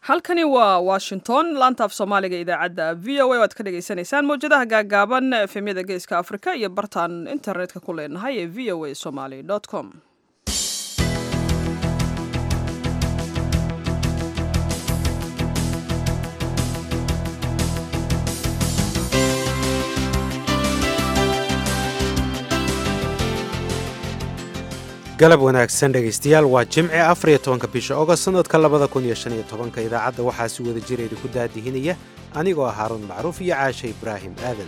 halkani waa washington laantaaf soomaaliga idaacadda v o a waad ka dhagaysanaysaan mawjadaha gaagaaban efemyada geeska afrika iyo bartaan internetka ku leenahay ee v o a somaly com galab wanaagsan dhegaystayaal waa jimce afariyo tobanka bisha ogost sanadka labada kun iyo shan iyo tobanka idaacadda waxaa si wada jira idinku daadihinaya anigoo ah haaruun macruuf iyo caashe ibraahim aadan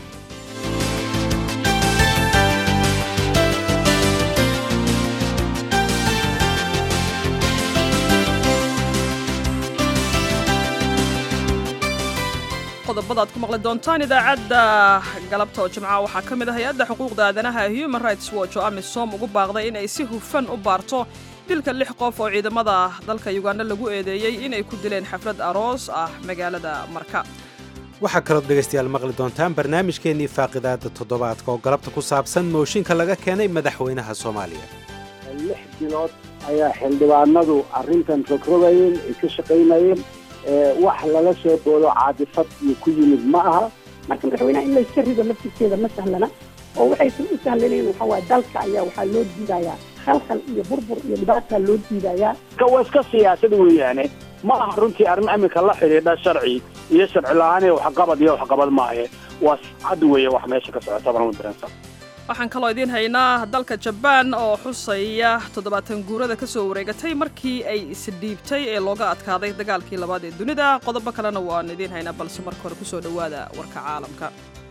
qodobada ad ku maqli doontaan idaacadda galabta oo jimcaha waxaa ka mid ah hay-adda xuquuqda aadanaha human rights watch oo amisom ugu baaqday inay si hufan u baarto dilka lix qof oo ciidamada dalka uganda lagu eedeeyey inay ku dileen xaflad aroos ah magaalada marka waxaa kalood dhegaystayaal maqli doontaan barnaamijkeennii faaqidaada toddobaadka oo galabta ku saabsan mooshinka laga keenay madaxweynaha soomaaliya lix bilood ayaa xildhibaanadu arrintan rogrogayeen ay ka shaqaynayeen wax lala soo boodo caadifad iyo ku yimid ma aha marka madaxweynaha in layska rido laftirkeeda ma sahlana oo waxaysan u sahlanayn waxaa waaya dalka ayaa waxaa loo diidayaa khalkhal iyo burbur iyo dhibaataa loo diidayaa waa iska siyaasad weeyaane ma aha runtii arrin iminka la xidhiidha sharci iyo sharci la-aan iyo waxqabad iyo waxqabad maahe waa cad weeye wax meesha ka socota baan u diransan waxaan kaloo idiin haynaa dalka jabaan oo xusaya toddobaatan guurada ka soo wareegatay markii ay isdhiibtay ee looga adkaaday dagaalkii labaad ee dunida qodobo kalena waan idiin haynaa balse marka hore kusoo dhowaada warka caalamka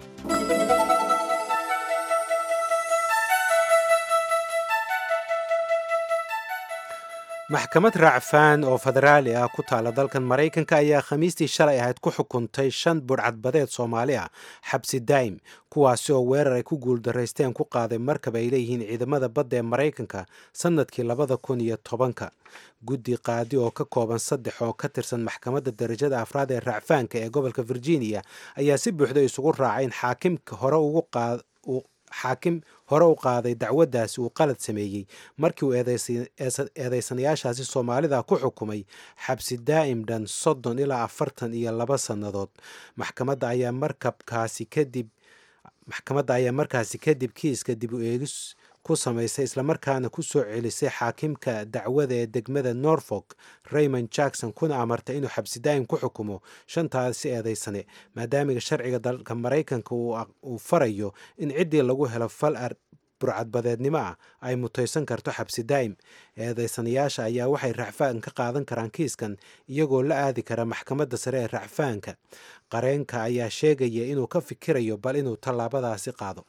maxkamad raacfaan oo federaali ah ku taala dalkan maraykanka ayaa khamiistii shalay ahayd ku xukuntay shan budhcadbadeed soomaali ah xabsi daa'im kuwaasi oo weerar ay ku guuldaraysteen ku qaaday markab ay leeyihiin ciidamada badda ee maraykanka sannadkii labada kun iyo tobanka guddi qaadi oo ka kooban saddex oo ka tirsan maxkamadda darajada afraad ee raacfaanka ee gobolka virginia ayaa si buuxda isugu raacay in xaakimka hore ugu qaad xaakim hore u qaaday dacwaddaasi uu qalad sameeyey markii uu eedeysanayaashaasi soomaalida ku xukumay xabsi daa'im dhan soddon ilaa afartan iyo laba sannadood maxkamadda ayaa markabkaasi kadib maxkamadda ayaa markaasi kadib kiiska dib u eegis ku samaysay islamarkaana ku soo celisay xaakimka dacwada ee degmada norfolk raymond jackson kuna amartay inuu xabsi daa'im ku xukumo shantaasi eedeysane maadaamiga sharciga dalka maraykanka uu farayo in ciddii lagu helo fal burcadbadeednimo ah ay mutaysan karto xabsi daa'im eedeysanayaasha ayaa waxay racfaan ka qaadan karaan kiiskan iyagoo la aadi kara maxkamadda sare ee racfaanka qareenka ayaa sheegaya inuu ka fikirayo bal inuu tallaabadaasi qaado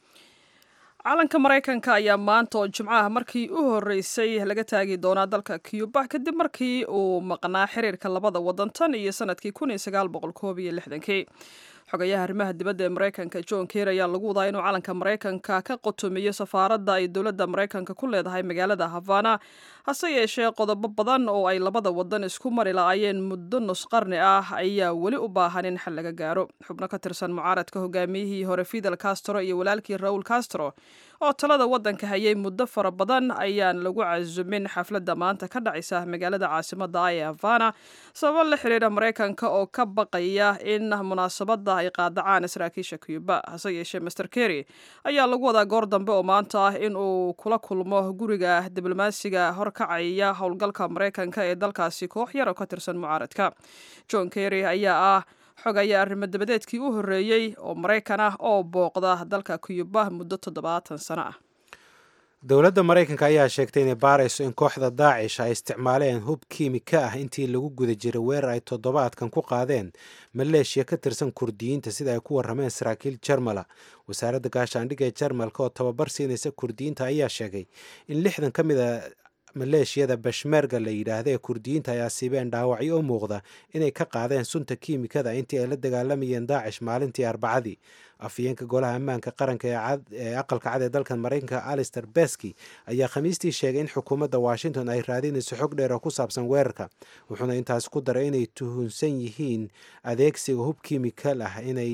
calanka maraykanka ayaa maanta oo jimcaha markii u horreysay laga taagi doonaa dalka cuba kadib markii uu maqnaa xiriirka labada waddan tan iyo sanadkii kun iyo sagaal boqol koob iyo lixdankii xogayaha arrimaha dibadda ee maraykanka john ker ayaa lagu wadaa inuu calanka maraykanka ka qotomiyo safaaradda ay dowladda maraykanka ku leedahay magaalada havana hase yeeshee qodobo badan oo ay labada waddan isku mari la-ayeen muddo nus qarni ah ayaa weli u baahan in xal laga gaaro xubno ka tirsan mucaaradka hogaamiyihii hore fidel castro iyo walaalkii raul castro oo talada waddanka hayay muddo fara badan ayaan lagu casumin xafladda maanta ka dhacaysa magaalada caasimada ah ee havana sababo la xiriira maraykanka oo ka baqaya in munaasabadda ay qaadacaan saraakiisha cuba hase yeeshee master kerry ayaa lagu wadaa goor dambe oo maanta ah in uu kula kulmo guriga diblomaasiga horkacaya howlgalka maraykanka ee dalkaasi koox yar oo ka tirsan mucaaradka john kerry ayaa ah xogaya arrimo dabadeedkii u horreeyey oo maraykan ah oo booqda dalka cuba muddo toddobaatan sano ah dowladda maraykanka ayaa sheegtay inay baarayso in kooxda daacish ay isticmaaleen hub kiimika ah intii lagu guda jiray weerar ay toddobaadkan ku qaadeen maleeshiya ka tirsan kurdiyiinta sida ay ku warrameen saraakiil jarmala wasaaradda gaashaandhigga ee jarmalka oo tababar siinaysa kurdiyiinta ayaa sheegay in lixdan ka mid a maleeshiyada bashmerga la yidhaahda ee kurdiyiinta ay asiibeen dhaawacyo u muuqda inay ka qaadeen sunta kiimikada intii ay la dagaalamayeen daacish maalintii arbacadii afhayeenka golaha ammaanka qaranka ee aqalka cad ee dalkan maraykanka alister beski ayaa khamiistii sheegay in xukuumadda washington ay raadinayso xog dheer oo ku saabsan weerarka wuxuuna intaas ku daray inay tuhunsan yihiin adeegsiga hub kiimikal ah inay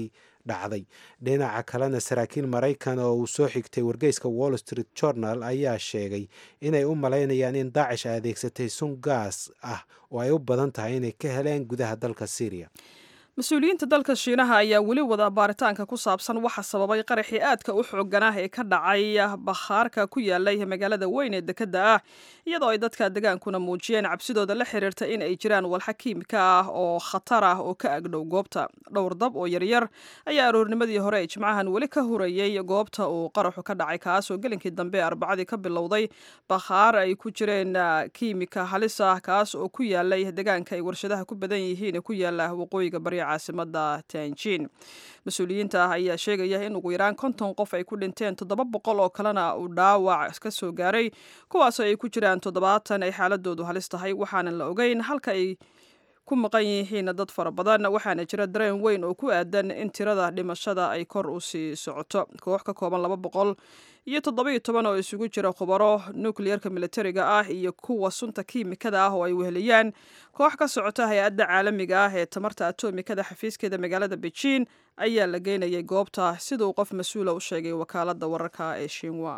dhacday dhinaca kalena saraakiil maraykan oo uu soo xigtay wargeyska wall street journal ayaa sheegay inay u malaynayaan in daacish ay adeegsatay sun gaas ah oo ay u badan tahay inay ka heleen gudaha dalka syriya mas-uuliyiinta dalka shiinaha ayaa weli wada baaritaanka ku saabsan waxa sababay qaraxii aadka u xooganah ee ka dhacay bakhaarka ku yaalay magaalada weyn ee dekedda ah iyadoo ay dadka degaankuna muujiyeen cabsidooda la xiriirta in ay jiraan walxa kiimika ah oo khatar ah oo ka agdhow goobta dhowr dab oo yaryar ayaa aroornimadii hore ee jimcahan weli ka hurayey goobta uu qaraxu ka dhacay kaasoo gelinkii dambe ee arbacadii ka bilowday bakhaar ay ku jireen kiimika halis ah kaas oo ku yaalay degaanka ay warshadaha ku badan yihiin ee ku yaala waqooyiga bari caasimada tanjin mas-uuliyiinta ah ayaa sheegaya in ugu yaraan konton qof ay ku dhinteen toddoba boqol oo kalena uu dhaawac ka soo gaaray kuwaasoo ay ku jiraan toddobaatan ay xaaladoodu halis tahay waxaanan la ogeyn halka ay ku maqan yihiin dad fara badan waxaana jira dareen weyn oo ku aadan in tirada dhimashada ay kor u sii socoto koox ka kooban laba boqol iyo toddoba-iyo toban oo isugu jira khubaro nukliyerka militariga ah iyo kuwa sunta kiimikada ah oo ay weheliyaan koox ka socota hay-adda caalamiga ah ee tamarta atomikada xafiiskeeda magaalada beijin ayaa la geynayay goobta siduu qof mas-uula u sheegay wakaalada wararka ee shinwa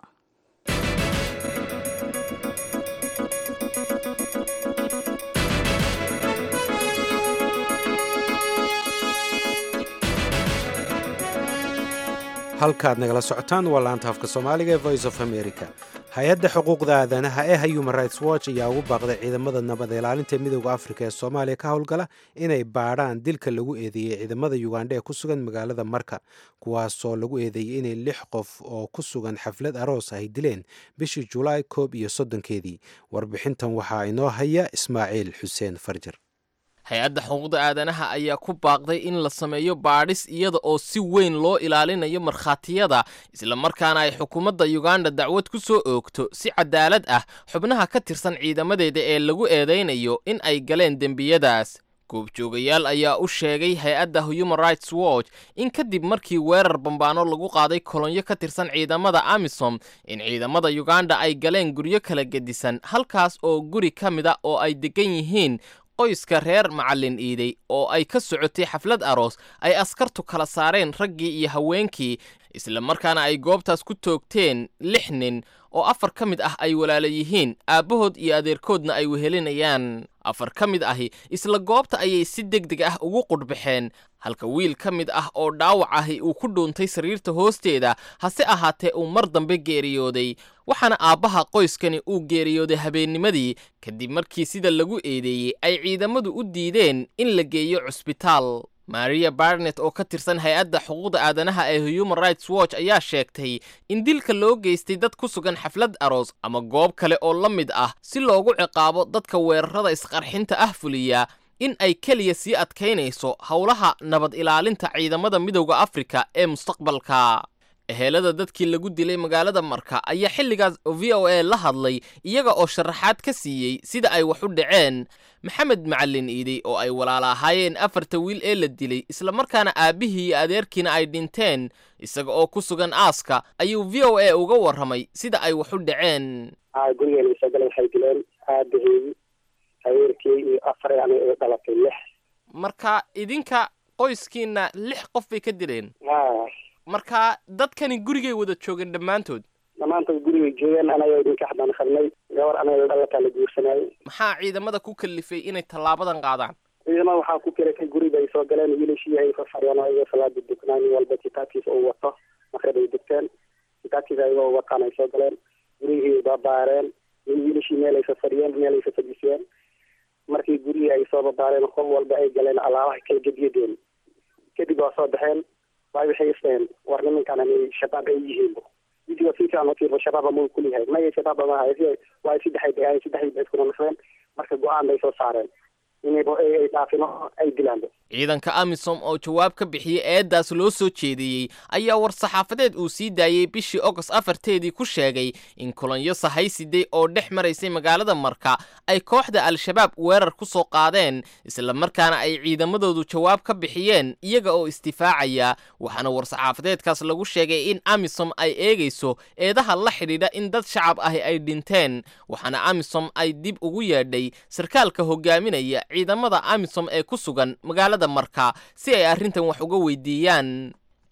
halkaad nagala socotaan waa laanta afka soomaaliga ee voice of america hay-adda xuquuqda aadanaha ee human rights watch ayaa ugu baaqday ciidamada nabad ilaalinta midooda afrika ee soomaaliya ka howlgala inay baadhaan dilka lagu eedeeyey ciidamada yugandha ee ku sugan magaalada marka kuwaasoo lagu eedeeyey inay lix qof oo ku sugan xaflad aroos ay dileen bishii julaay koob iyo soddonkeedii warbixintan waxaa inoo haya ismaaciil xuseen farjar hay-adda xuquuqda aadanaha ayaa ku baaqday in la sameeyo baadhis iyada oo si weyn loo ilaalinayo markhaatiyada islamarkaana ay xukuumadda yuganda dacwad ku soo oogto si cadaalad ah xubnaha ka tirsan ciidamadeeda ee lagu eedaynayo in ay galeen dembiyadaas goobjoogayaal ayaa u sheegay hay-adda human rights watch in kadib markii weerar bambaano lagu qaaday kolonyo ka tirsan ciidamada amisom in ciidamada yuganda ay galeen guryo kala gedisan halkaas oo guri ka mida oo ay degan yihiin qoyska reer macallin iiday oo ay ka socotay xaflad aroos ay askartu kala saareen raggii iyo haweenkii isla markaana ay goobtaas ku toogteen lix nin oo afar ka mid ah ay walaala yihiin aabbahood iyo adeerkoodna ay wehelinayaan afar ka mid ahi isla goobta ayay si deg deg ah ugu qudhbaxeen halka wiil ka mid ah oo dhaawac ahi uu ku dhuuntay sariirta hoosteeda hase ahaatee uu mar dambe geeriyooday waxaana aabbaha qoyskani uu geeriyooday habeennimadii kadib markii sida lagu eedeeyey ay ciidamadu u diideen in la geeyo cusbitaal maria barnet oo ka tirsan hay-adda xuquuqda aadanaha ee human rights watch ayaa sheegtay in dilka loo geystay dad ku sugan xaflad aroos ama goob kale oo la mid ah si loogu ciqaabo dadka weerarada isqarxinta ah fuliya in ay keliya sii adkaynayso howlaha nabad ilaalinta ciidamada midowda afrika ee mustaqbalka ehelada dadkii lagu dilay magaalada marka ayaa xilligaas v o a la hadlay iyaga oo sharaxaad ka siiyey sida ay wax u dhaceen maxamed macallin iiday oo ay walaala ahaayeen afarta wiil ee la dilay islamarkaana aabbihii iyo adeerkiina ay dhinteen isaga oo ku sugan aaska ayuu v o a uga warramay sida ay wax u dhaceen gurigeena soo galeen waxay dileen aabahii adeerkii iyo afar yani ay dhalatay lix marka idinka qoyskiina lix qof bay ka dileen ha marka dadkani gurigay wada joogeen dhammaantood dhammaantood gurigay joogeen anaga idinka xabaan qarnay gabar anaga dhalataa la guursanayay maxaa ciidamada ku kalifay inay tallaabadan qaadaan ciidamada waxaa ku kiratay guriga ay soo galeen wiilashii ay fafadhiyeen oo ayagoo salaada duknaa nin walba kitaabkiisa uu wato maqrib ay dugteen kitaabkiisa ayagoo wataan ay soo galeen gurigii babaareen wiilashii meel ay fafadhiyeen meel ay fafadhisiyeen markii gurigii ay soo babaareen qof walba ay galeen alaabaha kala gediyadeen kadib waa soo baxeen waay waxay isdhaheen war nimankan ani shabaab ay yihiin widiga si fiican u fiirbo shabaaba muu kuliyahay maya shabaaba maaha waa saddexay degaan saddexdii ba iskuna naqdeen marka go-aan bay soo saareen inayba ay dhaafino ay dilaanba ciidanka amisom oo jawaab ka bixiyey eeddaas loo soo jeediyey ayaa war-saxaafadeed uu sii daayey bishii ogost afarteedii ku sheegay in kolonyo sahaysiday oo dhex maraysay magaalada marka ay kooxda al-shabaab weerar ku soo qaadeen islamarkaana ay ciidamadoodu jawaab ka bixiyeen iyaga oo isdifaacaya waxaana war-saxaafadeedkaas lagu sheegay in amisom ay eegayso eedaha la xidhiidha in dad shacab ahi ay dhinteen waxaana amisom ay dib ugu yeedhay sarkaalka hogaaminaya ciidamada amisom ee ku sugan magaalada marka si ay arrintan wax uga weydiiyaan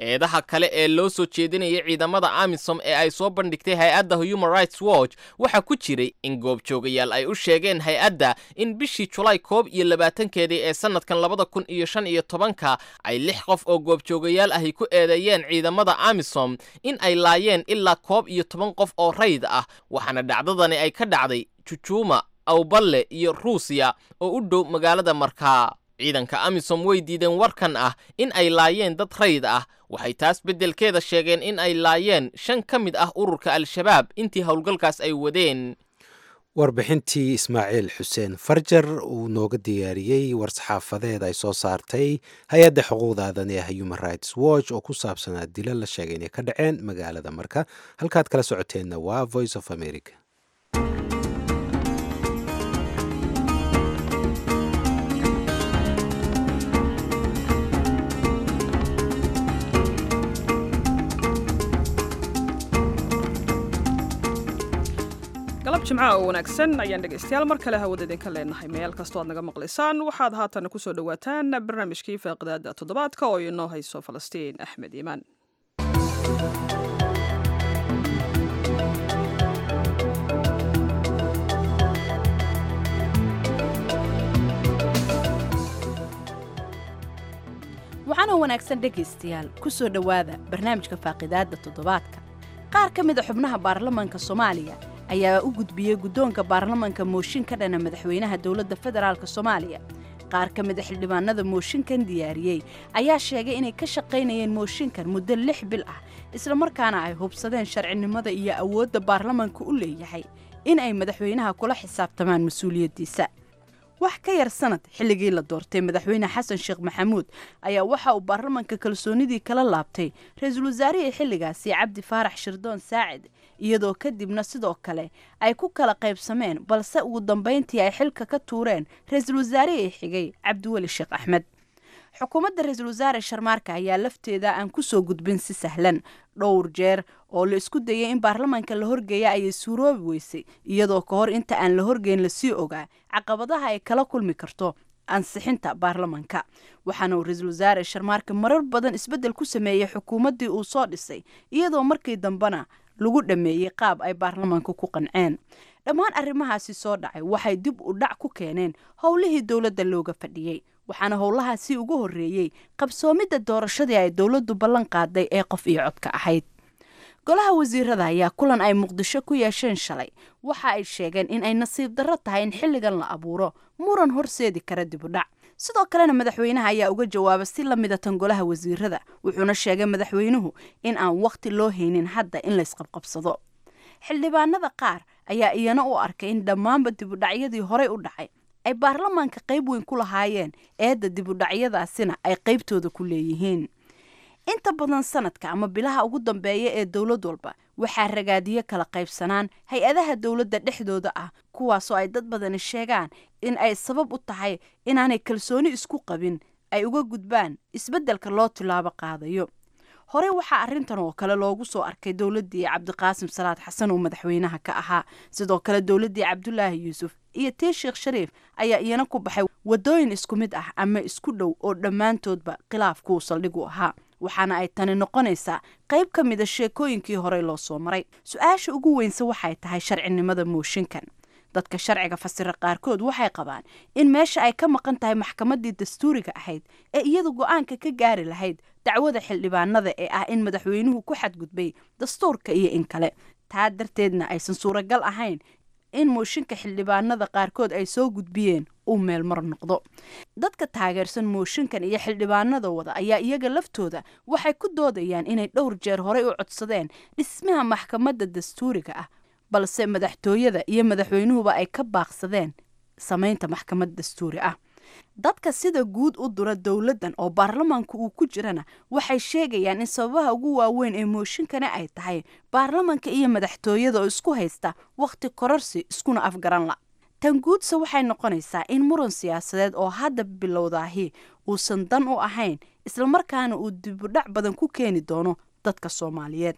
eedaha kale ee loo soo jeedinaya ciidamada amisom ee ay soo bandhigtay hay-adda human rights watch waxaa ku jiray in goobjoogayaal ay u sheegeen hay-adda in bishii julaay koob iyo labaatankeedii ee sanadkan labada kun iyo shan iyo tobanka ay lix qof oo goobjoogayaal ahi ku eedeeyeen ciidamada amisom in ay laayeen ilaa koob iyo toban qof oo rayd ah waxaana dhacdadani ay ka dhacday jujuuma awballe iyo ruusiya oo u dhow magaalada markaa ciidanka amisom way diideen warkan ah in ay laayeen dad rayd ah waxay taas beddelkeeda sheegeen in ay laayeen shan ka mid ah ururka al-shabaab intii howlgalkaas ay wadeen warbixintii ismaaciil xuseen farjar uu nooga diyaariyey war-saxaafadeed ay soo saartay hay-adda xuquuqda aadan ee human rights watch oo ku saabsanaa dilo la sheegay inay ka dhaceen magaalada marka halkaad kala socoteenna waa voice of america galab jimcaha oo wanaagsan ayaan dhegaystayaal mar kale hawada idinka leenahay meel kastoo aad naga maqlaysaan waxaad haatan kusoo dhowaataan barnaamijkii faaqidaada toddobaadka oo inoo hayso falastiin axmed iimaan waxaana wanaagsan dhegaystayaal ku soo dhowaada barnaamijka faaqidaadda toddobaadka qaar ka mid a xubnaha baarlamanka soomaaliya ayaa u gudbiyey guddoonka baarlamanka mooshin ka dhana madaxweynaha dowladda federaalk soomaaliya qaar ka mid a xildhibaanada mooshinkan diyaariyey ayaa sheegay inay ka shaqaynayeen mooshinkan muddo lix bil ah islamarkaana ay hubsadeen sharcinimada iyo awoodda baarlamanka u leeyahay in ay madaxweynaha kula xisaabtamaan mas-uuliyaddiisa wax ka yar sanad xilligii la doortay madaxweyne xasan sheekh maxamuud ayaa waxa uu baarlamanka kalsoonidii kala laabtay ra-iisul wasaarihii xilligaasi cabdi faarax shirdoon saacid iyadoo kadibna sidoo kale ay ku kala qaybsameen balse ugu dambayntii ay xilka ka tuureen ra-iisul wasaarihii xigay cabdiweli sheekh axmed xukuumadda ra-iisul wasaare sharmaarka ayaa lafteeda aan ku soo gudbin si sahlan dhowr jeer oo la isku dayay in baarlamanka la horgeeya ayay suuroobi weysay iyadoo ka hor inta aan la horgeyn lasii ogaa caqabadaha ay kala kulmi karto ansixinta baarlamanka waxaana uu ra-iisul wasaare sharmaarka marar badan isbeddel ku sameeyey xukuumaddii uu soo dhisay iyadoo markii dambena lagu dhammeeyey qaab ay baarlamanka ku qanceen dhammaan arrimahaasi soo dhacay waxay dib u dhac ku keeneen howlihii dowladda looga fadhiyey waxaana howlahaasi ugu horreeyey qabsoomidda doorashadii ay dowladdu ballan qaaday ee qof iyo codka ahayd golaha wasiirada ayaa kulan ay muqdisho ku yeesheen shalay waxa ay sheegeen in ay nasiib darro tahay in xilligan la abuuro muran horseedi kara dib u dhac sidoo kalena madaxweynaha ayaa uga jawaaba si la mida tan golaha wasiirada wuxuuna sheegay madaxweynuhu in aan wakhti loo haynin hadda in laysqabqabsado xildhibaanada qaar ayaa iyana u arkay in dhammaanba dibudhacyadii horey u dhacay ay baarlamaanka qayb weyn ku lahaayeen eedda dibudhacyadaasina ay qaybtooda ku leeyihiin inta badan sanadka ama bilaha ugu dambeeya ee dowlad walba waxaa ragaadiyo kala qaybsanaan hay-adaha dowladda dhexdooda ah kuwaasoo ay dad badani sheegaan in ay sabab u tahay inaanay kalsooni isku qabin ay uga gudbaan isbeddelka loo tilaabo qaadayo horey waxaa arrintan oo kale loogu soo arkay dowladdii cabdiqaasim salaad xasan oo madaxweynaha ka ahaa sidoo kale dowladdii cabdulaahi yuusuf iyo tii sheekh shariif ayaa iyana ku baxay waddooyin isku mid ah ama isku dhow oo dhammaantoodba khilaafkuu saldhigu ahaa waxaana ay tani noqonaysaa qayb ka mida sheekooyinkii horey loo soo maray su-aasha ugu weynse waxay tahay sharcinimada mooshinkan dadka sharciga fasira qaarkood waxay qabaan in meesha ay ka maqan tahay maxkamaddii dastuuriga ahayd ee iyadu go-aanka ka gaari lahayd dacwada xildhibaanada ee ah in madaxweynuhu ku xadgudbay dastuurka iyo in kale taa darteedna aysan suuragal ahayn in mooshinka xildhibaanada qaarkood ay soo gudbiyeen uu meelmar noqdo dadka taageersan mooshinkan iyo xildhibaanada wada ayaa iyaga laftooda waxay ku doodayaan inay dhowr jeer horey u codsadeen dhismaha maxkamadda dastuuriga ah balse madaxtooyada iyo madaxweynuhuba ay ka baaqsadeen samaynta maxkamad dastuuri ah dadka sida guud u dura dowladdan oo baarlamaanku uu ku jirana waxay sheegayaan in sababaha ugu waaweyn ee mooshinkani ay tahay baarlamanka iyo madaxtooyada oo isku haysta wakhti kororsi iskuna afgaran la tan guudse waxay noqonaysaa in muran siyaasadeed oo hadda bilowdaahi uusan dan u ahayn islamarkaana uu dibudhac badan ku keeni doono dadka soomaaliyeed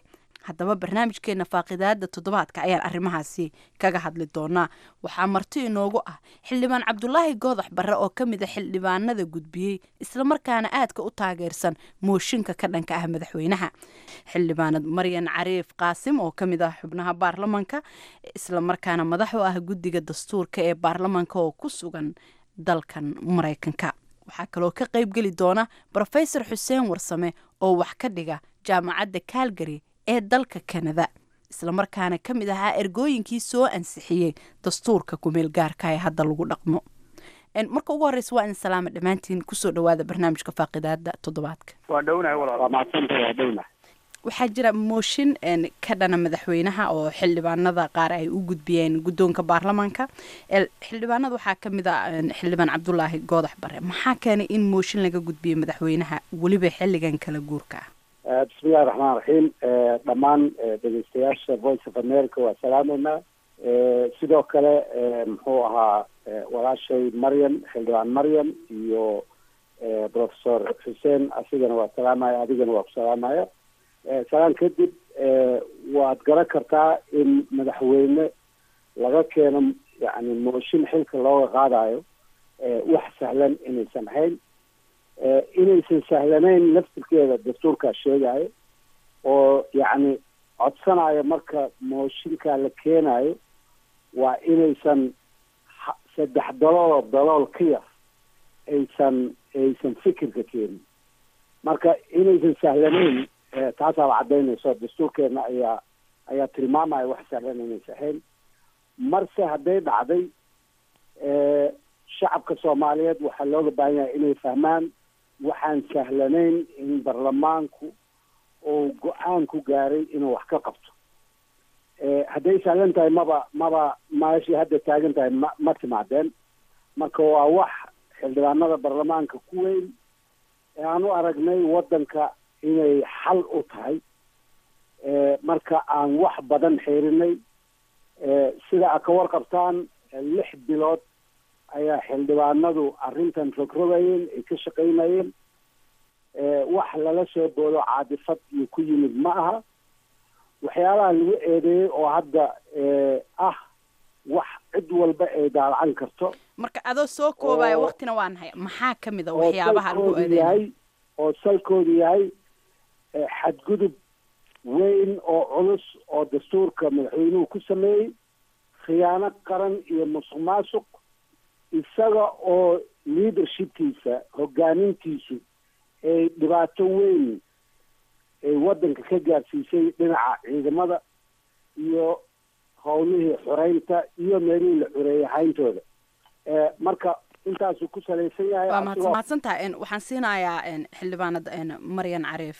haddaba barnaamijkeena faaqidaada toddobaadka ayaan arrimahaasi kaga hadli doonaa waxaa marti inoogu ah xildhibaan cabdulaahi goodax barre oo ka mid a xildhibaanada gudbiyey islamarkaana aadka u taageersan mooshinka ka dhanka ah madaxweynaha xildhibaanad maryan cariif qaasim oo ka mid ah xubnaha baarlamanka islamarkaana madax u ah guddiga dastuurka ee baarlamanka oo ku sugan dalkan maraykanka waxaa kaloo ka qaybgeli doona rofesor xuseen warsame oo wax ka dhiga jaamacadda calgary ee dalka kanada islamarkaana ka mid ahaa ergooyinkii soo ansixiyey dastuurka kumeel gaarka ee hadda lagu dhaqmo marka ugu horeysa waa in salaama dhammaantiin kusoo dhawaada barnaamijka faaqidaada toddobaadka waa dhownahay walaal waa mahadsantay waa dhownahay waxaa jira mooshin ka dhana madaxweynaha oo xildhibaanada qaar ay u gudbiyeen guddoonka baarlamaanka xildhibaanada waxaa ka mid a xildhibaan cabdulaahi goodax bare maxaa keenay in mooshin laga gudbiyo madaxweynaha weliba xilligan kala guurka ah bismillahi raxmaan raxiim dhammaan dhegeystayaasha voice of america waa salaameynaa sidoo kale muxuu ahaa walaashay maryam xildhibaan maryam iyo professor xuseen asigana waa salaamaya adigana waa ku salaamaya salaan kadib waad garan kartaa in madaxweyne laga keeno yani mooshin xilka looga qaadayo wax sahlan inaysan ahayn inaysan sahlanayn laftirkeeda dastuurkaa sheegayo oo yacni codsanayo marka mooshinkaa la keenayo waa inaysan saddex dalooloo dalool ka yar aysan aysan fikirka keenin marka inaysan sahlanayn taasaaba caddaynayso dastuurkeena ayaa ayaa tilmaamaya wax sahlan inaysa ahayn marse hadday dhacday shacabka soomaaliyeed waxaa looga baahan yahay inay fahmaan waxaan sahlanayn in baarlamaanku uu go-aan ku gaaray inuu wax ka qabto hadday sahlan tahay maba maba meeshii hadda taagan tahay ma ma timaadeen marka waa wax xildhibaanada baarlamaanka ku weyn ee aan u aragnay waddanka inay xal u tahay marka aan wax badan xeerinay sida a ka warqabtaan lix bilood ayaa xildhibaanadu arrintan rogrogayeen ay ka shaqaynayeen wax lala soo boodo caadifad iyo ku yimid ma aha waxyaalaha lagu eedeeyey oo hadda ah wax cid walba ay daalacan karto marka adoo soo koobaya waktina waa nahay maxaa ka mid a waxyaabaha lagu salkoodu eedeeya yahay oo salkoodu yahay xadgudub weyn oo culus oo dastuurka madaxweynuhu ku sameeyey khiyaano qaran iyo musuq maasuq isaga oo leadershipkiisa hogaanintiisu ay dhibaato weyn ay waddanka ka gaarsiisay dhinaca ciidamada iyo howlihii xoreynta iyo meelihii la xoreeyey hayntooda marka intaasuu ku salaysan yahay waa asigoo- mahadsantaha waxaan siinayaa xildhibaanad maryan cariif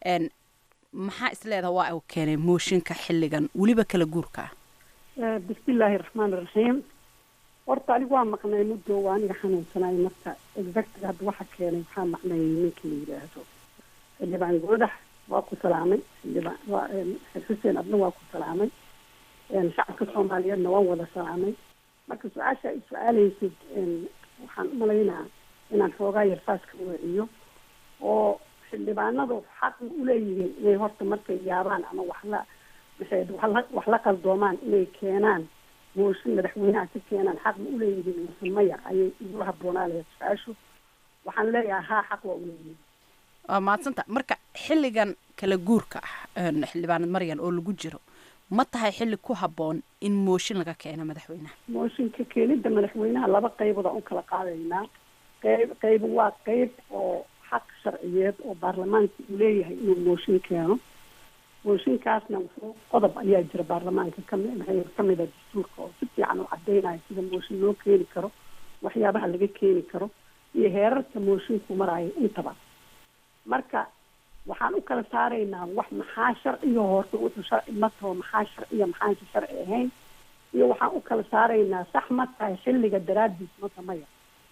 maxaa isleedaha waa uu keenay mooshinka xilligan weliba kala guurka ah bismillaahi raxmaani raxiim horta anigu waa maqnay muddo waa aniga xanuunsanaay marka exactga hadda waxa keenay waxaa maqnayay ninka la yidhaahdo xildhibaan goodax waa ku salaamay xildhibaan waa xuseen adna waa ku salaamay shacabka soomaaliyeedna waan wada salaamay marka su-aasha ay su-aaleysid waxaan u malaynaa inaan xoogaa yarfaas ka weeciyo oo xildhibaanadu xaq ma uleeyihiin inay horta markay yaabaan ama wax la maxay wax la wax la qaldoomaan inay keenaan mooshin madaxweynaha ka keenaan xaq ma uleeyihiin mise maya ayay igula habboonaalaya su-aashu waxaan leeyahay haa xaq waa uleeyihiin waa mahadsanta marka xilligan kala guurka ah xildhibaanad maryan oo lagu jiro ma tahay xilli ku habboon in mooshin laga keeno madaxweynaha mooshinka keenida madaxweynaha laba qaybood aan u kala qaadaynaa qayb qayb waa qayb oo xaq sharciyeed oo baarlamaanka uu leeyahay inuu mooshin keeno mooshinkaasna wuxuu qodob ayaa jira baarlamaanka kami maxay kamid a dastuurka oo si fiican u cadeynayo sida mooshin loo keeni karo waxyaabaha laga keeni karo iyo heerarka moshinku maraayo intaba marka waxaan u kala saaraynaa wax maxaa sharciga horta wuxuu sharci ma taho maxaa sharciya maxaansi sharci ahayn iyo waxaan u kala saaraynaa sax ma tahay xilliga daraadiis mata maya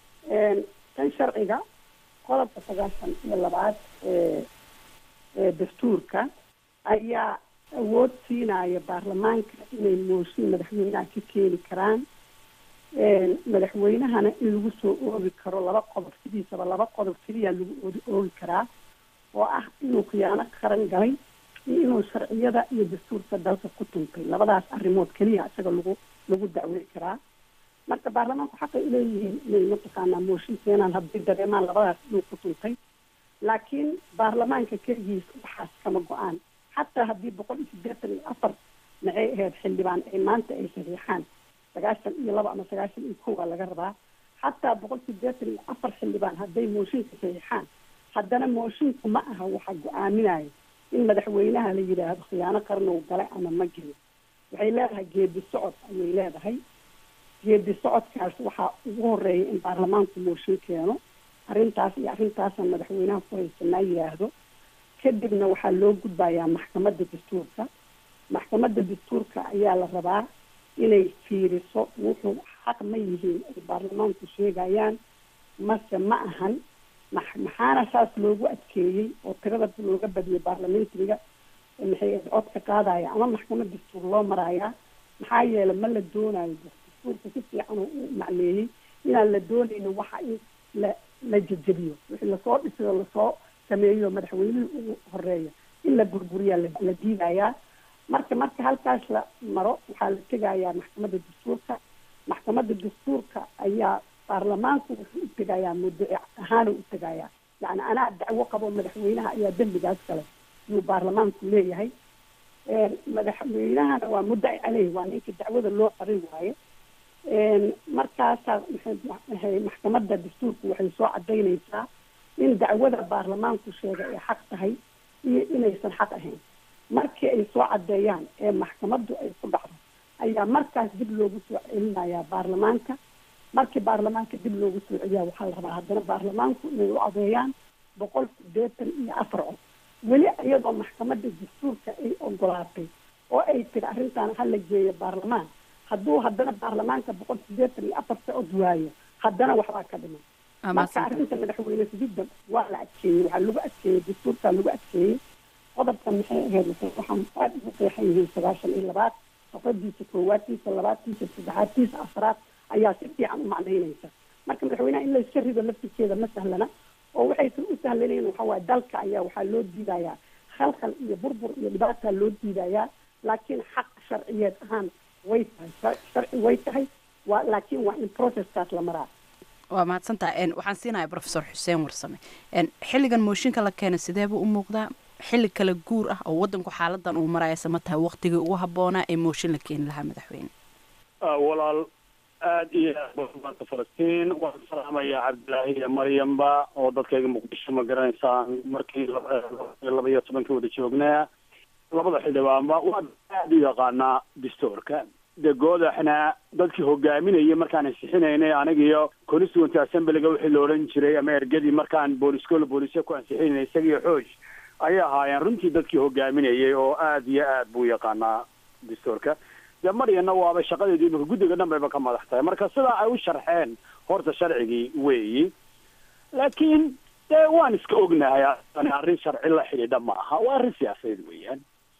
tan sharciga qodobka sagaashan iyo labaad ee ee dastuurka ayaa awood siinaya baarlamaanka inay mooshin madaxweynaha ka keeni karaan madaxweynahana in lagu soo oogi karo laba qodob sidiisaba laba qodob keliya lagu oodi oogi karaa oo ah inuu khiyaano qaran galay iyo inuu sharciyada iyo dastuurka dalka ku tuntay labadaas arrimood keliya isaga lagu lagu dacwey karaa marka baarlamaanku xaqay uleeyihiin inay mataqaanaa mooshin keenaan haddii dareemaan labadaas inuu ku tuntay laakiin baarlamaanka keligiis waxaas kama go-aan xataa haddii boqol iyo siddeetan iyo afar maxay ahayd xildhibaan ay maanta ay saxiixaan sagaashan iyo laba ama sagaashan iyo kow aa laga rabaa xataa boqol siddeetan iyo afar xildhibaan hadday mooshinka saxiixaan haddana moshinku ma aha waxa go-aaminayo in madaxweynaha la yidhaahdo khiyaano qarnow gale ama ma gelin waxay leedahay geedi socod ayay leedahay geedi socodkaas waxaa ugu horeeya in baarlamaanku mooshin keeno arrintaas iyo arrintaasaan madaxweynaha ku haysanaa yidhaahdo kadibna waxaa loo gudbayaa maxkamadda dastuurka maxkamadda dastuurka ayaa la rabaa inay fiiriso wuxuu xaq ma yihiin ay baarlamaanku sheegayaan mase ma ahan max maxaana saas loogu adkeeyey oo tirada looga badiyay baarlamentariga maxay codka qaadaya ama maxkamad dastuur loo marayaa maxaa yeelay ma la doonayo dastuurka si fiican oo u macleeyey inaan la doonaynin waxa in la la jejebiyo wixii lasoo dhisay oo lasoo sameeyo madaxweynihii ugu horeeya in la burburiyaa la diidayaa marka marka halkaas la maro waxaa la tegayaa maxkamadda dastuurka maxkamadda dastuurka ayaa baarlamaanku wuxuu u tegayaa muddaci ahaanu u tegayaa yacni anaa dacwo qabo madaxweynaha ayaa dembigaas kale yuu baarlamaanku leeyahay madaxweynahana waa muddaci caleyh waa ninka dacwada loo qarin waaye markaasaa maxay maxkamadda dastuurku waxay soo cadaynaysaa in dacwada baarlamaanku sheegay ay xaq tahay iyo inaysan xaq ahayn markii ay soo cadeeyaan ee maxkamaddu ay ku dhacdo ayaa markaas dib loogu soo celinayaa baarlamaanka markii baarlamaanka dib loogu soo celiyaa waxaa la rabaa haddana baarlamaanku inay u adeeyaan boqol sideetan iyo afar cod weli iyadoo maxkamadda dastuurka ay ogolaatay oo ay tiri arrintan hala geeyo baarlamaan hadduu haddana baarlamaanka boqol sideetan iyo afarta cod waayo haddana waxbaa ka dhiman marka arrinta madaxweyne sidida waa la adkeeyey waxaa lagu adkeeyey dastuurkaa lagu adkeeyey qodobka maxay ahayd waxaan aada ugu qeexan yihiin sagaashan iyo labaad safadiisa koowaadtiisa labaadtiisa saddexaadtiisa afraad ayaa si fiican u macnaynaysa marka madaxweynaha in layska rido laftirkeeda ma sahlana oo waxaysan u sahlanayn waxa waaye dalka ayaa waxaa loo diidayaa khalkhal iyo burbur iyo dhibaataa loo diidayaa laakiin xaq sharciyeed ahaan way tahay sharci way tahay waa laakiin waa in processkaas la maraa waa mahadsantaha waxaan siinayaa professor xuseen warsame xilligan mooshinka la keena sideebuu u muuqdaa xilli kala guur ah oo wadanku xaaladan uu maraya sama tahay waqtigii ugu habboonaa ee mooshin la keeni lahaa madaxweyne walaal aada iyo aad maanta falastiin waan salaamayaa cabdilaahi iyo maryamba oo dadkayga muqdisho ma garanaysaan markii laba iyo tobankii wada joognaa labada xildhibaanba waan aada u yaqaanaa dastuurka de goodaxna dadkii hogaaminayay markaan ansixinaynay anigiyo constituent assemblyga wixii la odhan jiray ama ergadii markaan booliskoola booliisya ku ansixinaynay isagiyo xooj ayay ahaayeen runtii dadkii hogaaminayay oo aada iyo aad buu yaqaanaa dastuurka dee maryana waaba shaqadeedii imika guddiga dhan bayba ka madax tahay marka sidaa ay u sharxeen horta sharcigii weeyi laakiin dee waan iska ognahay arrin sharci la xidhiidha ma aha waa arrin siyaasadeed weeyaan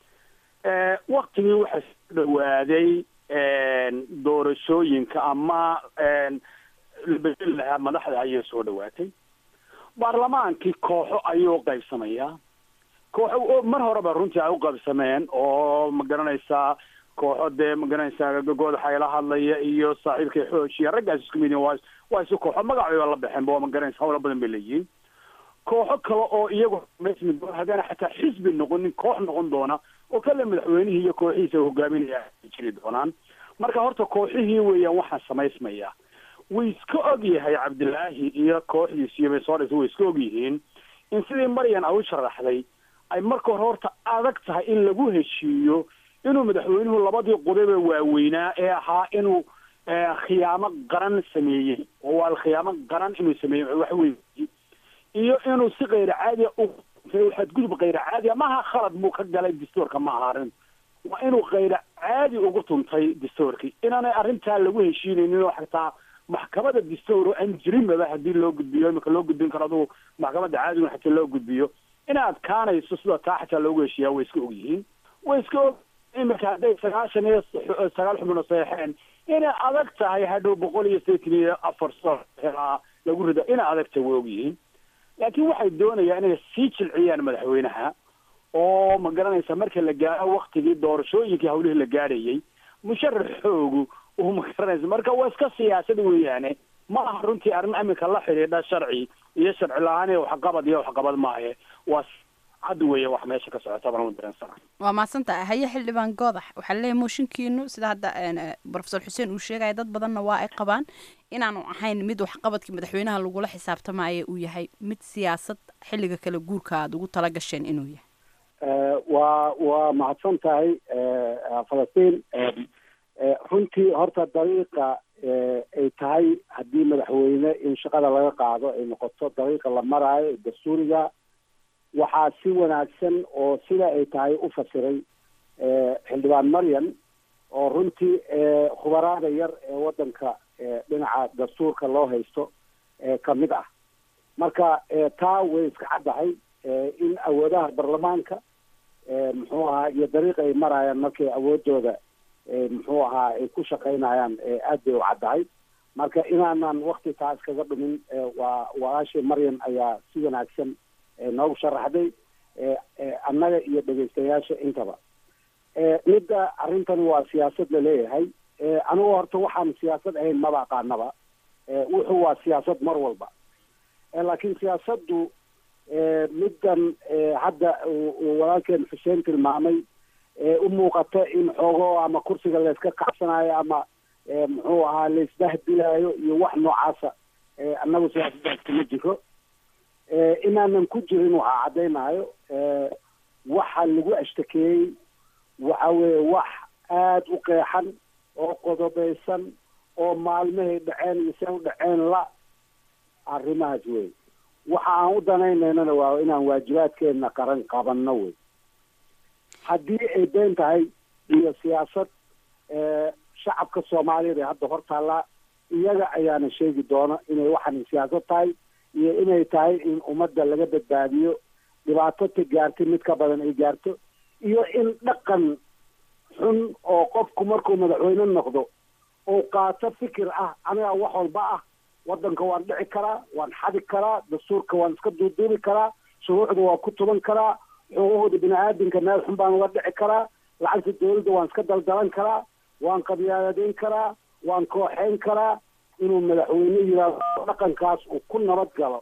waktigii waxaa soo dhawaaday doorashooyinka ama la bedeli lahaa madaxda ayay soo dhawaatay baarlamaankii kooxo ayuu qaybsamayaa kooxo mar horeba runtii ay u qaybsameen oo ma garanaysaa kooxo dee ma garanaysaa goodaxa ila hadlaya iyo saaxiibkay xoojiya raggaas isku mid waa waa isu kooxo magacooda la baxeen ba waa ma garanaysa hawla badan bay leeyihiin kooxo kale oo iyagu mesmi doona haddaana xataa xisbi noqonin koox noqon doona oo kale madaxweynihii iyo kooxihiisa hogaaminaya ay jiri doonaan marka horta kooxihii weeyaan waxaa samaysmaya way iska og yahay cabdilaahi iyo kooxdiisi iyo baysooris way iska og yihiin in sidii maryan ay u sharaxday ay marka hore horta adag tahay in lagu heshiiyo inuu madaxweynuhu labadii qodobe waaweynaa ee ahaa inuu khiyaamo qaran sameeyey oo waa khiyaamo qaran inuu sameeyey wax weyn iyo inuu si kayr caadiya u xadgudub kayr caadiya maaha khalad buu ka galay dastuurka ma aha arrin waa inuu kayr caadi ugu tuntay dastuurkii inaanay arrintaa lagu heshiinaynin oo xataa maxkamada dastuur aan jirinbaba haddii loo gudbiyo imika loo gudbin karo adugu maxkamadda caadigun xataa loo gudbiyo inay adkaanayso sida taa xataa loogu heshiiyaa way iska og yihiin way iska og imika hadday sagaashan iyo sagaal xubno saxeen inay adag tahay hadhow boqol iyo sideetan iyo afar soo helaa lagu rida inay adag tahay way og yihiin laakiin waxay doonayaan inay sii jilciyaan madaxweynaha oo ma garanaysa marka la gaaro waktigii doorashooyinkii hawlihii la gaarayay musharaxoogu uu ma garanaysa marka waa iska siyaasad weeyaane ma aha runtii arrin iminka la xidhiidha sharci iyo sharci la-aan iyo waxqabad iyo waxqabad maahe waa cad weeye wax meesha ka socota baan u dareensana waa mahadsantahay haye xildhibaan goodax waxaa leeyahay mooshinkiinu sida hadda profesor xuseen uu sheegaya dad badanna waa ay qabaan inaanu ahayn mid waxqabadkii madaxweynaha lagula xisaabtamaya uu yahay mid siyaasad xilliga kale guurka aada ugu tala gasheen inuu yahay waa waa mahadsan tahay falastiin runtii horta dariiqa ay tahay haddii madaxweyne in shaqada laga qaado ay noqoto dariiqa la maraayo dastuuriga waxaa si wanaagsan oo sida ay tahay u fasiray xildhibaan maryan oo runtii khubaraada yar ee waddanka dhinaca dastuurka loo haysto kamid ah marka taa way iska caddahay in awoodaha baarlamaanka muxuu ahaa iyo dariiqa ay marayaan markay awoodooda muxuu ahaa ay ku shaqaynayaan aad bay u caddahay marka inaanan wakti taa iskaga dhumin waa walaashii maryan ayaa si wanaagsan noogu sharaxday annaga iyo dhegaystayaasha intaba midda arrintani waa siyaasad laleeyahay anigu horta waxaan siyaasad ahayn maba aqaanaba wuxuu waa siyaasad mar walba laakiin siyaasaddu middan hadda uu walaalkeen xuseen tilmaamay u muuqata in xoogo ama kursiga layska kacsanayo ama muxuu ahaa laisdahdilayo iyo wax noocaasa annagu siyaasaddaas kuma jiro inaanan ku jirin waxaa caddaynayo waxa lagu ashtakeeyey waxa weeye wax aada u qeexan oo qodobaysan oo maalmahay dhaceen iyo se u dhaceen la arrimahaas wey waxa aan u danaynaynana waa inaan waajibaadkeena qaran qabanno wey haddii ay been tahay iyo siyaasad shacabka soomaaliyeed ee hadda hor taallaa iyaga ayaana sheegi doona inay waxan siyaasad tahay iyo inay tahay in ummadda laga badbaadiyo dhibaato ta gaartay mid ka badan ay gaarto iyo in dhaqan xun oo qofku markuu madaxweyne noqdo uu qaato fikir ah aniga wax walba ah waddanka waan dhici karaa waan xadi karaa dastuurka waan iska duuduubi karaa shuruucda waan ku tuban karaa xuquuqda bini aadamka meel xun baan uga dhici karaa lacagta dawladda waan iska daldalan karaa waan qabyaadadeyn karaa waan kooxeyn karaa inuu madaxweyne yiraahdo dhaqankaas uu ku nabad galo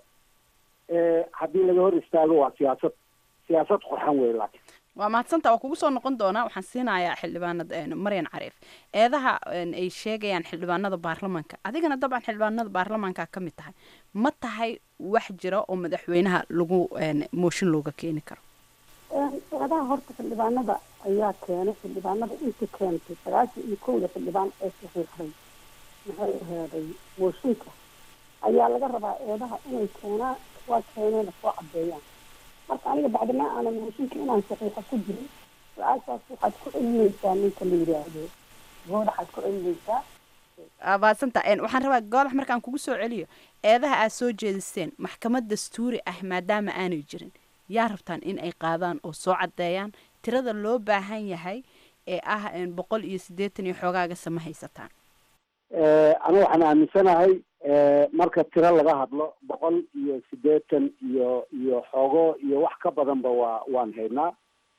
haddii laga hor istaago waa siyaasad siyaasad qurxan wey laakiin waa mahadsanta waa kugu soo noqon doonaa waxaan siinayaa xildhibaanada maryan cariif eedaha ay sheegayaan xildhibaanada baarlamaanka adigana dabcan xildhibaanada baarlamaanka ka mid tahay ma tahay wax jira oo madaxweynaha lagu mooshin looga keeni karo eedaha horta xildhibaanada ayaa keenay xildhibaanada inta keentay sagaashan iyo kowda xildhibaan ee saxiixday maxay aheeday mooshinka ayaa laga rabaa eedaha inay keenaan waa keeneena soo cadeeyaan marka aniga bacdima aanan mooshinka inaan saxiixa ku jirin su-aashaas waxaad ku celinaysaa ninka la yidhaahdo goodaxaad ku celinaysaa maadsanta waxaan rabaa goodax markaan kugu soo celiyo eedaha aad soo jeediseen maxkamad dastuuri ah maadaama aanay jirin yaa rabtaan in ay qaadaan oo soo caddeeyaan tirada loo baahan yahay ee ah boqol iyo siddeetan iyo xoogaaga sama haysataan aniga waxaan aaminsanahay marka tiro laga hadlo boqol iyo siddeetan iyo iyo xoogo iyo wax ka badanba waa waan haynaa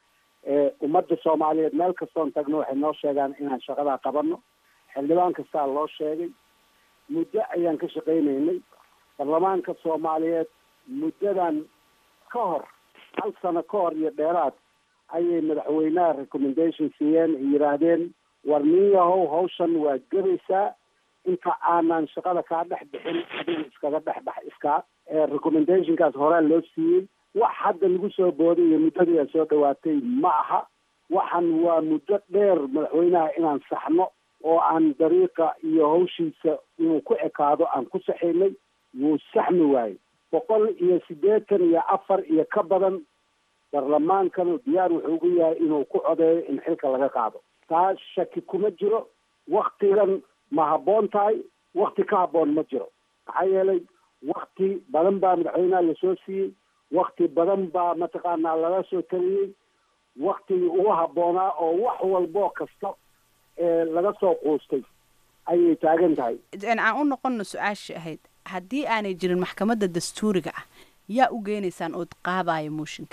ummadda soomaaliyeed meel kastoon tagno waxay noo sheegaan inaan shaqadaa qabano xildhibaan kastaa loo sheegay muddo ayaan ka shaqaynaynay baarlamaanka soomaaliyeed muddadan ka hor hal sano ka hor iyo dheeraad ayay madaxweynaha recommendation siiyeen ay yidhaahdeen war nin yahow hawshan waa gebaysaa inta aanan shaqada kaa dhex bixin adiga iskaga dhex bax iskaa recommendationkaas horaa loo siiyey wax hadda lagu soo booday iyo muddadii ay soo dhawaatay ma aha waxan waa muddo dheer madaxweynaha inaan saxno oo aan dariiqa iyo hawshiisa inuu ku ekaado aan ku saxaynay wuu saxmi waayey boqol iyo siddeetan iyo afar iyo ka badan baarlamaankanu diyaar wuxuu ugu yahay inuu ku codeeyo in xilka laga qaado taa shaki kuma jiro waktigan ma habboon tahay wakti ka habboon ma jiro maxaa yeelay wakti badan baa madaxweynaha lasoo siiyey wakti badan baa mataqaanaa laga soo taliyey waktigii ugu habboonaa oo wax walboo kasta ee laga soo quustay ayay taagan tahay aan u noqono su-aashii ahayd haddii aanay jirin maxkamadda dastuuriga ah yaa u geenaysaan ood qaadaayo mooshinkan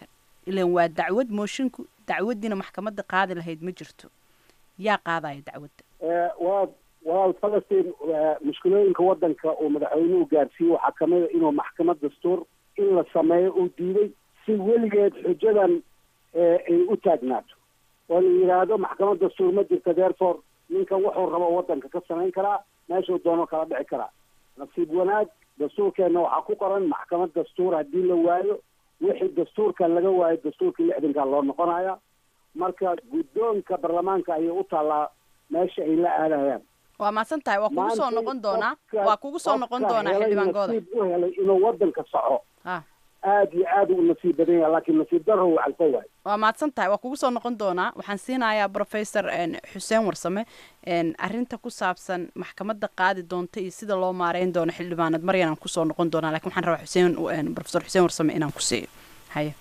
ilan waa dacwad moshinku dacwaddiina maxkamadda qaadi lahayd ma jirto yaa qaadaya dacwadda waa waa falastiin mushkilooyinka waddanka uu madaxweynuhu gaarsiiyey waxaa kamid a inuu maxkamad dastuur in la sameeyo uu diiday si weligeed xujadan ay u taagnaato oo la yidhaahdo maxkamad dastuur ma jirta therefore ninkan wuxuu rabo waddanka ka samayn karaa meeshuu doono kala dhici karaa nasiib wanaag dastuurkeenna waxaa ku qoran maxkamad dastuur haddii la waayo wixii dastuurkan laga waayo dastuurkii lixdanka loo noqonaya marka guddoonka baarlamaanka ayay u taallaa meesha ay la aadayaan waa mahadsan tahay waa kugu soo Maanta noqon doonaa qofka- waa kugu soo noqon qofka doonaa helay xildhibaan gooda nasiib u helay inuu waddanka soco ah aad iyo aad u nasiib badan yahay laakiin nasiib darro uu calfo waayo waa mahadsan tahay waa kugu soo noqon doonaa waxaan siinayaa professor n xuseen warsame n arrinta ku saabsan maxkamadda qaadi doonta iyo sida loo maareyn doono xildhibaanad maryan aan kusoo noqon doonaa lakin waxaan rabaa xuseen n professor xuseen warsame inaan ku siiyo haye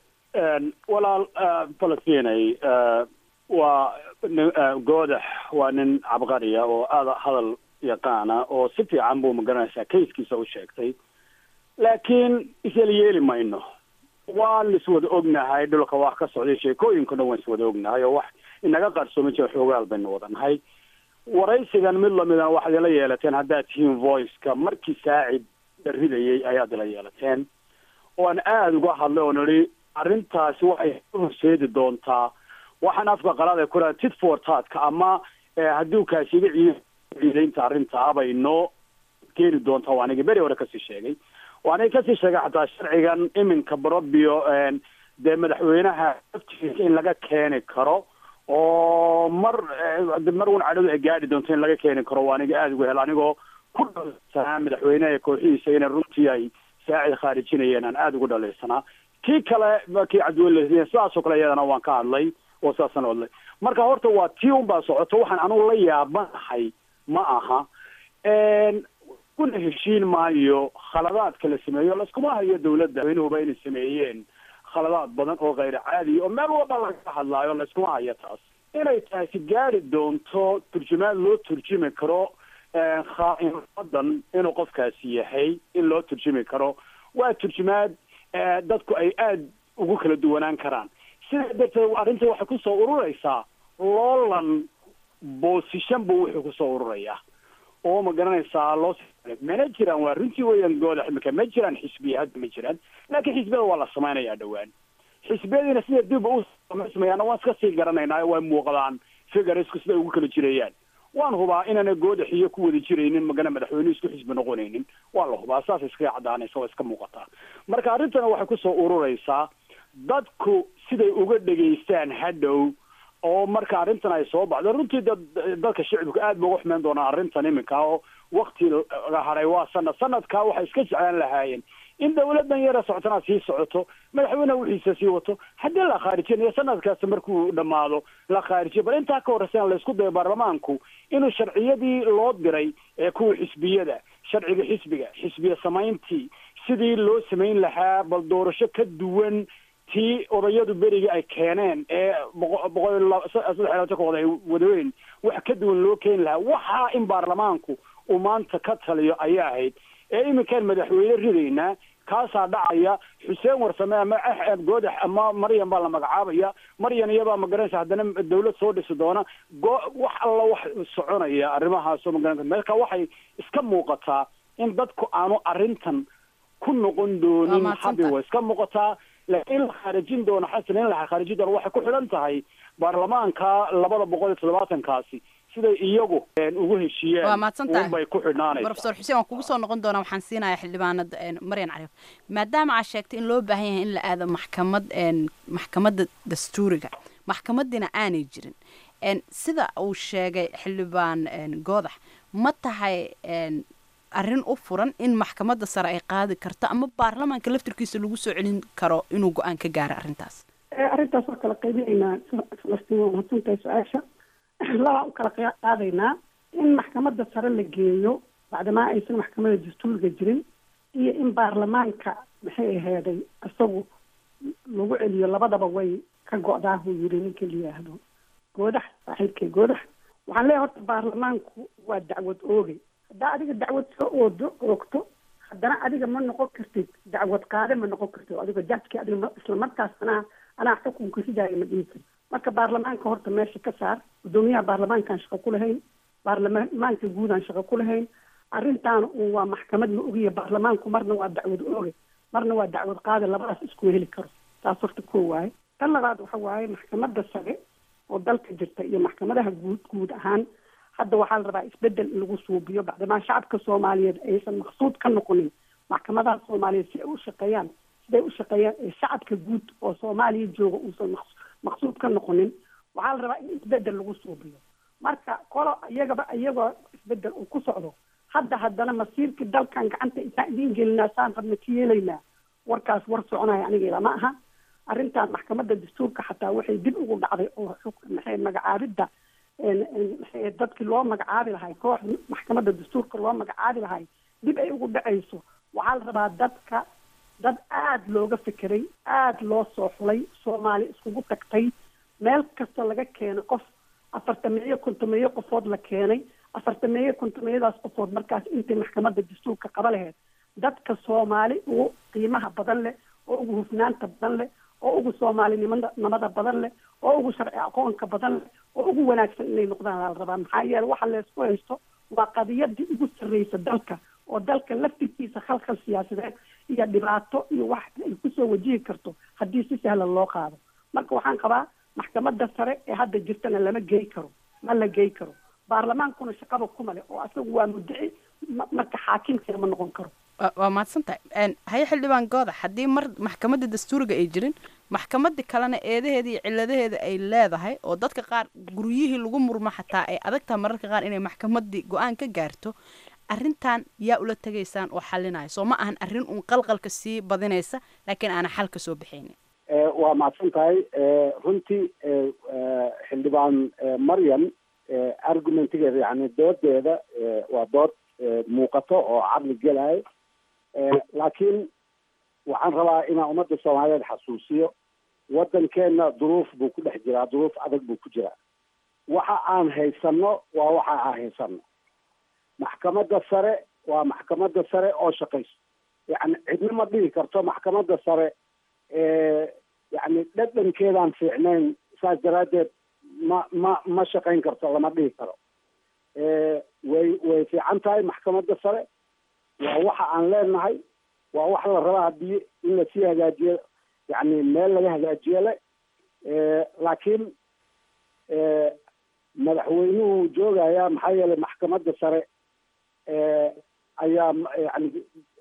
walaal falastinay waa nin- goodax waa nin cabqariya oo aada hadal yaqaana oo si fiican buu magaranaysaa kayskiisa u sheegtay laakiin isla yeeli mayno waan iswada ognahay dhulka wax ka socday sheekooyinka dhan waan iswada ognahay oo wax inaga qarsoomi jira xoogaal baynu wadanahay waraysigan mid lamidana waxaad ila yeelateen haddaad tihiin voiceka markii saacid la ridayay ayaad ila yeelateen oan aada uga hadlay oo nidhi arrintaasi waxay u horseedi doontaa waxaan afka qalaad ay ku dhaha tit for tatka ama eh, haddii kaasiga ciid ciidaynta arrintaa bay noo keeni doontaa waa aniga beri hore kasii sheegay waanay kasii sheegay xataa sharcigan iminka barobio dee madaxweynaha laftiisa in laga keeni karo oo mar eh, mar un cadhadu ay gaadhi doonto in laga keeni karo waa aniga aada uga helo anigoo ku dhalaysanaa madaxweynaha iyo kooxihiisa inay runtii ay saacid khaarijinayeen aan aada ugu dhalaysanaa kii kale ba kii cabdiweli sidaasoo kale iyadana waan ka hadlay oo saasaan u hadlay marka horta waa tii un baa socoto waxaan anugu la yaabanahay ma aha kuna heshiin maayo khaladaadka la sameeyo laskuma hayo dawladda madaxweynuhuba inay sameeyeen khaladaad badan oo kayr caadi oo meel walba laga hadlaayo layskuma hayo taas inay taasi gaari doonto turjumaad loo turjumi karo khaa'imadan inuu qofkaasi yahay in loo turjumi karo waa turjumaad dadku ay aada ugu kala duwanaan karaan sidaa darteed arrinta waxay kusoo ururaysaa loolan boosishan buu wuxuu kusoo ururayaa oo ma garanaysaa loo mana jiraan waa runtii weeyaan gooda imika ma jiraan xisbiya hadda ma jiraan laakiin xisbiyada waa la samaynayaa dhowaan xisbiyadiina sida dib u samaysmayaana waan iska sii garanaynaa waa muuqdaan figarisku siday ugu kala jirayaan waan hubaa inaana goodax iyo ku wada jiraynin magana madaxweynuhu isku xisbi noqonaynin waa la hubaa saas iskaga cadaanaysa waa iska muuqataa marka arrintana waxay kusoo ururaysaa dadku siday uga dhegaystaan hadhow oo marka arrintan ay soo baxdo runtii dad dadka shicibku aad ba uga xumeyn doonaa arrintan iminka oo wakti la haray waa sanad sanadkaa waxay iska jeclaan lahaayeen in dawladan yara socotana sii socoto madaxweyneha wixiisa sii wato haddii la khaarijinayo sanadkaas markuu dhamaado la khaarijiyo bal intaa ka horreysana laysku dayo baarlamaanku inuu sharciyadii loo diray ee kuwa xisbiyada sharciga xisbiga xisbiya samayntii sidii loo samayn lahaa bal doorasho ka duwan tii odayadu beriga ay keeneen ee boqo boqol saddex labaatankood ay wadaweyn wax ka duwan loo keeni lahaa waxaa in baarlamaanku uu maanta ka taliyo ayaa ahayd ee iminkaan madaxweyne ridaynaa kaasaa dhacaya xuseen warsame ama goodax ama maryan baa la magacaabaya maryan iyabaa magaranaysa haddana dawlad soo dhisi doona go wax alla wax soconaya arrimahaasoo magaranaysa marka waxay iska muuqataa in dadku aanu arrintan ku noqon doonin habi way iska muuqataa laakiin in la khaarijin doono xasan in la khaarijin doono waxay ku xidhan tahay baarlamaanka labada boqol iyo toddobaatankaasi siday iyagu ugu heshiiyeen waa mahadsantahay unbay ku xidhnaanaysa professor xuseen waan kugu soo noqon doonaa waxaan siinayaa xildhibaanad maryan cariif maadaama aad sheegtay in loo baahan yahay in la aado maxkamad maxkamadda dastuuriga maxkamadiina aanay jirin sida uu sheegay xildhibaan goodax ma tahay arrin u furan in maxkamadda sare ay qaadi karto ama baarlamaanka laftirkiisa lagu soo celin karo inuu go-aan ka gaaro arrintaas arrintaas waa kala qaybinaynaa falastiin waa mahadsantahay su-aasha labaa u kala qaadaynaa in maxkamadda sare la geeyo bacdamaa aysan maxkamadda dastuuriga jirin iyo in baarlamaanka maxay aheeday isagu lagu celiyo labadaba way ka go-daa huu yiri ninka la yihaahdo goodax saaxiibkay goodax waxaan leeyahay horta baarlamaanku waa dacwad oogay haddaa adiga dacwad soo oodo oogto haddana adiga ma noqon kartid dacwad qaade ma noqon kartid adigo jajki adiga isla markaasna anaa xukunka ridaayo ma dhihi karo marka baarlamaanka horta meesha ka saar guddoomiyaha baarlamaankaan shaqo ku lahayn baarlamaanka guudaan shaqo ku lahayn arrintaana un waa maxkamad la ogiya baarlamaanku marna waa dacwad ooge marna waa dacwad qaade labadaas isku heli karo taas horta koo waaye tan labaad waxa waaye maxkamadda sare oo dalka jirta iyo maxkamadaha guud guud ahaan hadda waxaa la rabaa isbedel in lagu suubiyo bacdamaa shacabka soomaaliyeed aysan maqsuud ka noqonin maxkamadaha soomaaliyeed si ay u shaqeeyaan siday u shaqeeyaan ee shacabka guud oo soomaaliya jooga uusan maq maqsuud ka noqonin waxaa la rabaa in isbedel lagu suubiyo marka kolo iyagaba iyagoo isbedel uu ku socdo hadda haddana masiirkii dalkan gacanta intaan idiin gelinaa saan rabna ka yeelaynaa warkaas war soconaya aniga ilama aha arrintan maxkamadda dastuurka xataa waxay dib ugu dhacday oo maxay magacaabidda maxay dadkii loo magacaabi lahay koox maxkamadda dastuurka loo magacaabi lahay dib ay ugu dhacayso waxaa la rabaa dadka dad aada looga fekeray aada loo soo xulay soomaali iskugu tagtay meel kasta laga keenay qof afartameeyo kontomeeyo qofood la keenay afartameeyo kontomeeyadaas qofood markaas intay maxkamadda dastuurka qaba laheyd dadka soomaali ugu qiimaha badan leh oo ugu hufnaanta badan leh oo ugu soomaalinimada namada badan leh oo ugu sharci aqoonka badan leh oo ugu wanaagsan inay noqdaan la rabaa maxaa yeele waxa leysku haysto waa qadiyadii ugu sarreysa dalka oo dalka laftirkiisa khalkhal siyaasadeed iyo dhibaato iyo wax ay kusoo wajihi karto haddii si sahlan loo qaado marka waxaan qabaa maxkamadda sare ee hadda jirtana lama gey karo ma la gey karo baarlamaankuna shaqaba kuma leh oo asagu waa muddaci marka xaakimkina ma noqon karo waa mahadsan tahay haye xildhibaan goodax haddii mar maxkamadda dastuuriga ay jirin maxkamadii kalena eedaheeda iyo ciladaheeda ay leedahay oo dadka qaar guryihii lagu murmo xataa ay adagtaha mararka qaar inay maxkamadii go-aan ka gaarto arrintan yaa ula tegaysaan oo xalinaya soo ma ahan arrin uun qalqalka sii badinaysa laakiin aana xal ka soo bixaynin waa mahadsan tahay runtii xildhibaan maryam argumentigeeda yani doodeeda waa dood muuqato oo caqli gelayo laakiin waxaan rabaa inaan ummadda soomaaliyeed xasuusiyo waddankeena duruuf buu ku dhex jiraa duruuf adag buu ku jiraa waxa aan haysano waa waxa aan haysano maxkamadda sare waa maxkamadda sare oo shaqayso yani cidna ma dhihi karto maxkamadda sare yani dhadhankeedaan fiicnayn saas daraaddeed ma ma ma shaqayn karto lama dhihi karo way way fiican tahay maxkamadda sare waa waxa aan leenahay waa wax la rabaa haddii in lasii hagaajiyo yani meel laga hagaajiyo le laakiin madaxweynuhu joogaya maxaa yeelay maxkamadda sare ayaa yani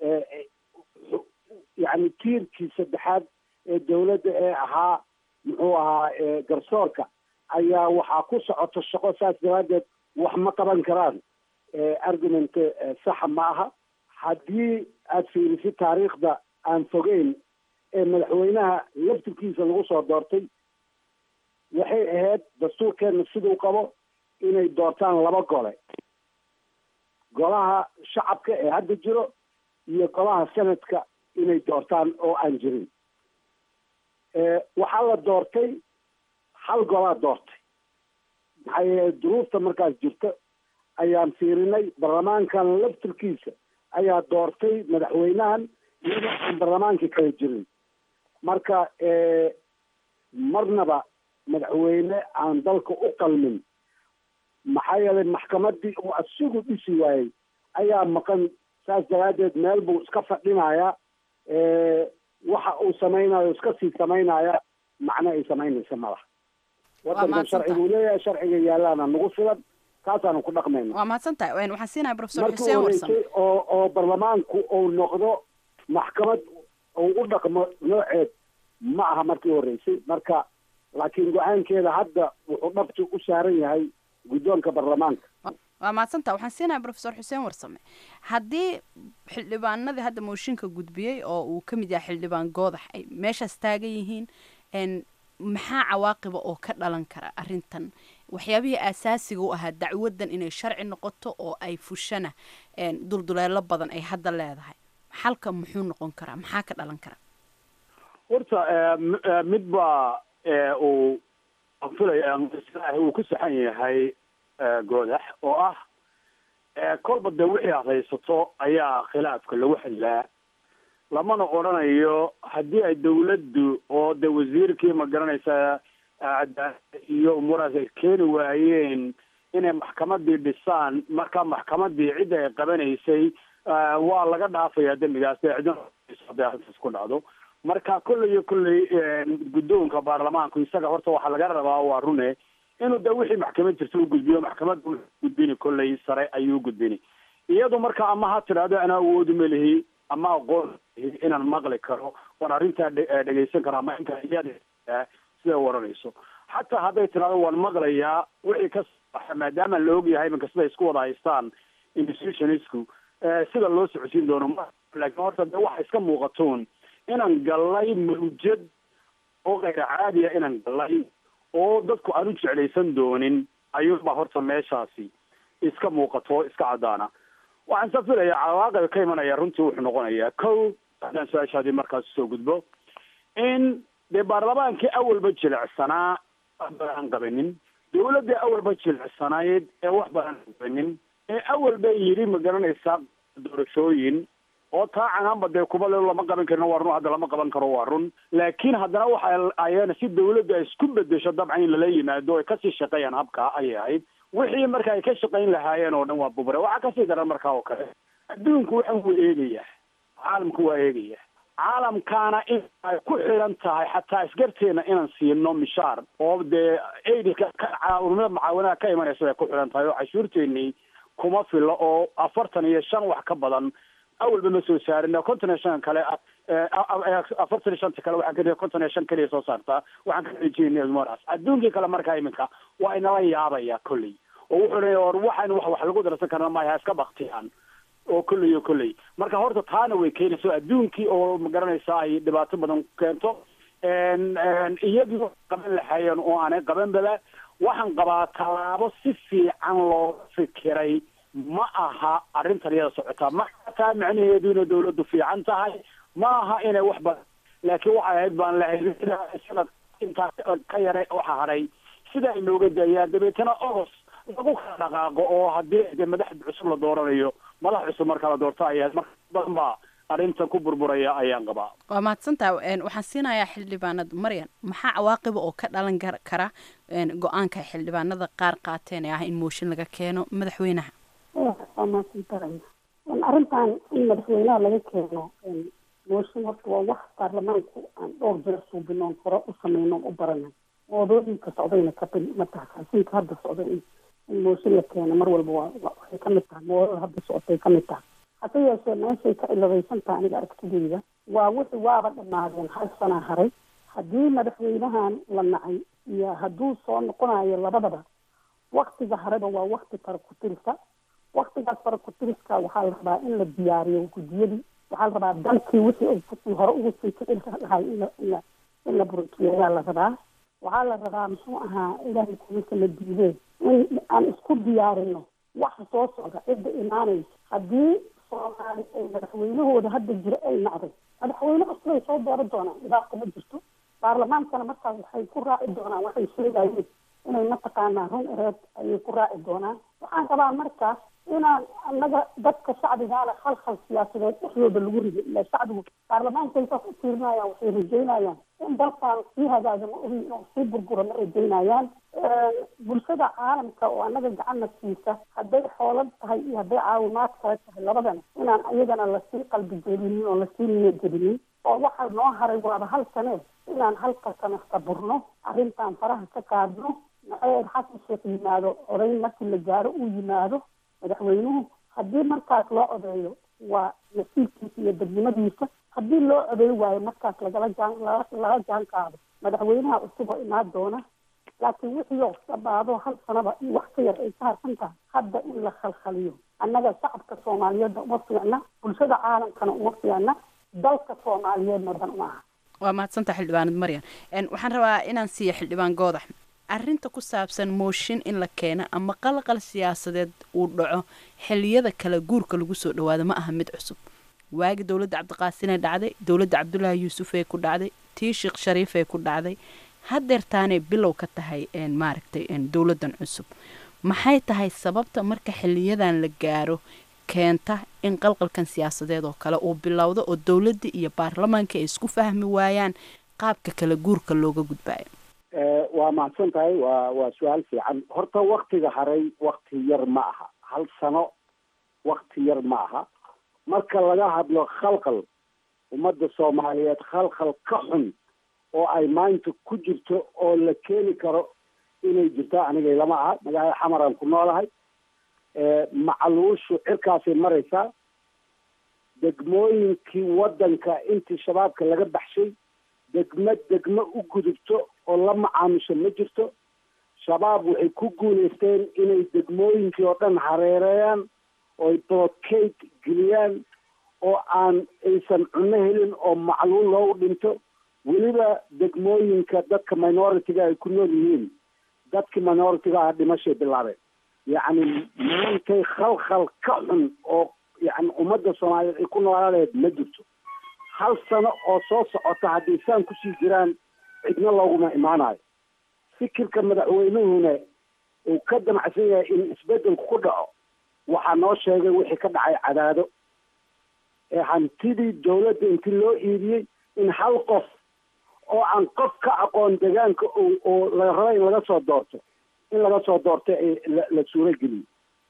yani tiirkii saddexaad ee dawladda ee ahaa muxuu ahaa garsoorka ayaa waxaa ku socoto shaqo saas daraaddeed wax ma qaban karaan argument saxa ma aha haddii aada fiirisid taariikhda aan fogeyn ee madaxweynaha laftirkiisa lagu soo doortay waxay ahayd dastuurkeena siduu qabo inay doortaan laba gole golaha shacabka ee hadda jiro iyo golaha senadka inay doortaan oo aan jirin waxaa la doortay hal golaa doortay maxaa yeele duruufta markaas jirta ayaan fiirinay baarlamaankan laftirkiisa ayaa doortay madaxweynahan iyadoo aan baarlamaankii kala jirin marka marnaba madaxweyne aan dalka u qalmin maxaa yeelay maxkamadii uu asigu dhisi waayey ayaa maqan saas daraaddeed meel buu iska fadhinayaa waxa uu samaynayo iska sii samaynaya macno ay samaynaysa malaha waddankan sharci buu leeyahay sharciga yaalaana nagu filan kaasaanu ku dhaqmayna waa mahadsan tahay waxaan siinahay professor markii xuseen warsame horeysay oo oo baarlamaanku uu noqdo maxkamad uu u dhaqmo nooceed ma aha markii horeysay marka laakiin go-aankeeda hadda wuxuu dhabti u saaran yahay guddoonka baarlamaanka waa mahadsantaha waxaan siinahay professor xuseen warsame haddii xildhibaanadii hadda mooshinka gudbiyey oo uu ka mid yahay xildhibaan goodax ay meeshaas taagan yihiin n maxaa cawaaqiba oo ka dhalan kara arrintan waxyaabihii aasaasiga u ahaa dacwaddan inay sharci noqoto oo ay fushana dulduleelo badan ay hadda leedahay xalka muxuu noqon karaa maxaa ka dhalan kara horta mid baa uu filaya uu ku saxan yahay goodax oo ah kolba dee wixii aad haysato ayaa khilaafka lagu xidlaa lamana odhanayo haddii ay dawladdu oo de wasiirkii ma garanaysaa cadaalada iyo umuurahaas ay keeni waayeen inay maxkamadii dhisaan marka maxkamadii cidda ay qabanaysay waa laga dhaafayaa dembigaas dee cidna hadday arrintaas ku dhacdo marka kolley iyo kolley guddoonka baarlamaanku isaga horta waxaa laga rabaa waa rune inuu de wixii maxkamad jirta u gudbiyo maxkamadda u gudbini kolley sare ayuu gudbini iyadu marka ama ha tidhaahdo ana awoodu melihi ama aqoon melihi inaan maqli karo waan arrintaa dhegeysan karo ama inta iyada siday waranayso xataa hadday tidhahdo waan maqlayaa wixii ka saxa maadaama la ogyahay iminka siday isku wada haystaan institutionisku sida loo socodsiin doono ma laakiin horta de waxa iska muuqatoon inaan gallay mawjad oo kayr caadiya inaan gallay oo dadku aan u jeclaysan doonin ayuunbaa horta meeshaasi iska muuqato iska caddaana waxaan sa filayaa cawaaqib ka imanaya runtii wuxuu noqonayaa kow haddaan su-aashaadii markaas usoo gudbo in dee baarlamaankii awalba jilicsanaa wax badan aan qabanin dawladda awalba jilicsanayd ee wax badan aan qabanin ee awalba yidhi ma garanaysaa doorashooyin oo taa canaanba dee kuba le lama qaban karino waa run hadda lama qaban karo waa run laakiin haddana waxa ayana si dawladda ay isku bedesho dabcan in lala yimaado ay kasii shaqeeyaan habkaa ayay ahayd wixii marka ay ka shaqayn lahaayeen oo dhan waa bubare waxaa kasii daran markaa oo kale adduunku waxan wuu eegaya caalamku waa eegaya caalamkaana in ay ku xiran tahay xataa isgarteena inaan siino mishaar oo dee aidka caawimada mucaawinada ka imanaysa ay ku xiran tahay oo cashuurteenii kuma filo oo afartan iyo shan wax ka badan awalba ma soo saarin konton iyo shan kale afartan iyo shanta kale waxaan ka konton iyo shan keliya soo saartaa waxaan ka rajeynaas adduunkii kale markaa iminka waa inala yaabaya kolley oo wuxuu leeya or waxaan wax wax lagu darsan karna maya iska baktiyaan oo kolley oo kolley marka horta taana way keenayso adduunkii oo ma garanaysa ay dhibaato badan keento iyagii qaban lahaayeen oo aanay qabanbaba waxaan qabaa tallaabo si fiican looga fikiray ma aha arrintan iyada socotaa ma taa macnaheedu inay dawladdu fiican tahay ma aha inay wax badan laakiin waxay ahayd baan lahayd sanad intaa ka yara waxa hadhay sida ay nooga daayaan dabeetana ogos lagu kala dhaqaaqo oo haddii de madax cusub la dooranayo madax cusub marka la doorto ayahayd marka badan baa arrintan ku burburaya ayaan qabaa waa mahadsantaha waxaan siinayaa xildhibaanada maryan maxaa cawaaqiba oo ka dhalan kara go-aanka xildhibaanada qaar qaateen ee ah in mooshin laga keeno madaxweynaha waa mahadsantahay arrintan in madaxweynaha laga keeno mooshin horta waa wax baarlamaanku aan dhowr jeer suubinoon hore u sameynoon u baranay moodooyinka socdayna kabil ma taha xasinka hadda socda in mooshin la keeno mar walba waa waxay kamid tahay moodada hadda socotay kamid tahay hase yeeshee meeshay ka ciladaysan tahay aniga aragtideyda waa wixii waaba dhamaadeen hal sanaa haray haddii madaxweynahan la nacay iyo hadduu soo noqonayo labadaba waktiga hareba waa wakti farakutirisa waktigaas farakutiriska waxaa la rabaa in la diyaariyo guddiyadii waxaa la rabaa dalkii wixii hore ugu sii kicin lahay in in in la burukiyo ayaa la rabaa waxaa la rabaa muxuu ahaa ilaahay kuwiisa la diidee in aan isku diyaarino waxa soo socda cidda imaanaysa haddii soomaali ay madaxweynahooda hadda jira ay nacday madaxweyne cusubay soo dooran doonaan dhibaata ma jirto baarlamaankana markaas waxay ku raaci doonaan waxay sheegayeen inay mataqaanaa run ereed ayay ku raaci doonaan waxaan rabaa markaas inaan anaga dadka shacbigaana khalkhal siyaasadeed dhexdooda lagu rido ila shacbigu baarlamaanka saas u fiirinayaan waxay rajeynayaan in dalkan sii hagaaga ma ogi inuu sii burguro ma rajeynayaan bulshada caalamka oo anaga gacanna siisa hadday xoolad tahay iyo hadday caawimaad kale tahay labadana inaan iyagana lasii qalbi jelinin oo lasii niyadjelinin oo waxa noo haray waaba hal sanee inaan halka sano saburno arrintan faraha ka qaadno naceed xasan sheekh yimaado odayn markii la gaaro uu yimaado madaxweynuhu haddii markaas loo odeeyo waa nasiibkiisa iyo dadnimadiisa haddii loo odeey waayo markaas lagala jaan laga jaan qaado madaxweynaha cusub oo imaan doona laakiin wixii oo dhabaado hal sanaba in wax ka yar ay ka harsan tahay hadda in la khalkhaliyo annaga shacabka soomaaliyeedna uma fiicna bulshada caalamkana uma fiicna dalka soomaaliyeedna dan uma aha waa mahadsantaha xildhibaanad maryan waxaan rabaa inaan siiya xildhibaan goodax arrinta ku saabsan mooshin in la keeno ama qalqal siyaasadeed uu dhaco xiliyada kale guurka lagu soo dhawaado ma aha mid cusub waagi dowladda cabdiqaasinee dhacday dowladda cabdulaahi yuusufee ku dhacday tii sheekh shariifee ku dhacday hadeertaanay bilow ka tahay maaragtay dowladdan cusub maxay tahay sababta marka xiliyadan la gaaro keenta in qalqalkan siyaasadeed oo kale uu bilowdo oo dowladda iyo baarlamaanka ay isku fahmi waayaan qaabka kala guurka looga gudbaayo waa mahadsan tahay waa waa su-aal fiican horta waktiga haray wakti yar ma aha hal sano wakti yar ma aha marka laga hadlo khalkhal ummadda soomaaliyeed khalkhal ka xun oo ay maanta ku jirto oo la keeni karo inay jirto aniga lama aha magaalada xamaraan ku noolahay macaluushu cirkaasay maraysaa degmooyinkii waddanka intii shabaabka laga baxshay degmo degmo u gudubto oo la macaamisho ma jirto shabaab waxay ku guulaysteen inay degmooyinkii oo dhan hareereeyaan ooy blockade geliyaan oo aan aysan cunno helin oo macluul loogu dhinto weliba degmooyinka dadka minority-ga ay ku nool yihiin dadkii minority-ga ah dhimashay bilaabeen yacni maantay khalkhal ka xun oo yani ummadda soomaaliyeed ay ku noolaaleed ma jirto hal sano oo soo socota haddii saan kusii jiraan cidna looguma imaanayo fikirka madaxweynuhuna uu ka damacsan yahay in isbedelku ku dhaco waxaa noo sheegay wixii ka dhacay cadaado ee hantidii dawladda intii loo iibiyey in hal qof oo aan qof ka aqoon deegaanka oo la raba in laga soo doorto in laga soo doorto la suuro geliyo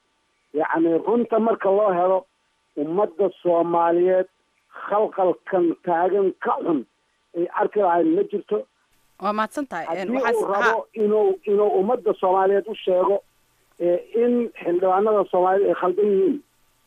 yacni runta marka loo helo ummadda soomaaliyeed khalqalkan taagan ka xun ay arki lahayn ma jirto waa mahadsan tahay haddii uu rabo inuu inuu ummadda soomaaliyeed u sheego in xildhibaanada soomaaliyeed ay khaldan yihiin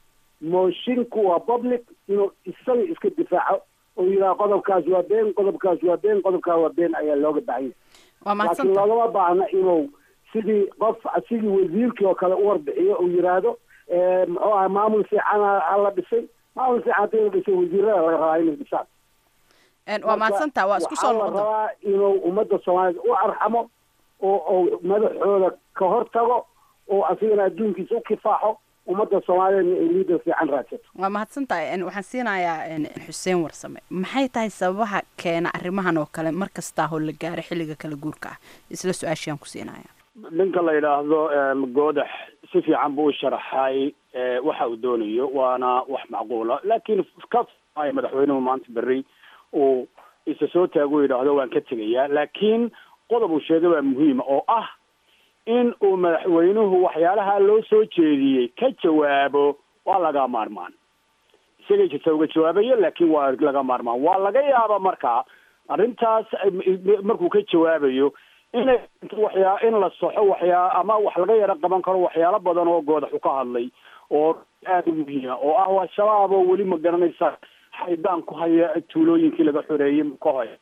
moshinku waa public inuu isaga iska difaaco oo yidhaha qodobkaas waa been qodobkaas waa been qodobkaas waa been ayaa looga baahan waa yahay mahadsan laakiin tahay loogama baahna inuu sidii qof sidii wasiirkii oo kale u warbixiyo uu yidhaahdo muxuu aha maamul fiican ha la dhisay maamul fiican haddii la dhisay wasiirada laga rabaa inay dhisaan Een, waa mahadsan tahay waa isku soo waxaa la noqon doontaa. rabaa inuu ummadda soomaaliyeed u arxamo oo oo madaxooda ka hortago oo asigana adduunkiisa u kifaaxo ummadda soomaaliyeedna ay liidar fiican raadsato waa mahadsan tahay een, waxaan siinayaa een, xuseen warsame maxay tahay sababaha keena arrimahan oo kale mar kastaa oo la gaaro xilliga kala guurka ah isla su-aashiaan ku siinaya ninka la yidhaahdo goodax si fiican buu u sharaxay eh, waxa uu doonayo waana wax macquula laakiin ka ay madaxweynuhu maanta berri uu isa soo taago yidhaahdo waan ka tegayaa laakiin qodob uu sheegay waa muhiima oo ah in uu madaxweynuhu waxyaalaha loo soo jeediyey ka jawaabo waa laga maarmaan isagay jirta uga jawaabayo laakiin waa laga maarmaan waa laga yaaba markaa arrintaas eh, markuu ka jawaabayo inay waxyaa in la soxo waxyaa ama wax laga yaro qaban karo waxyaalo badan oo goodaxu ka hadlay oo aada u muhiima oo ah waa shabaab oo weli ma garanaysa xaydaan ku haya tuulooyinkii laga xoreeyey ka hoya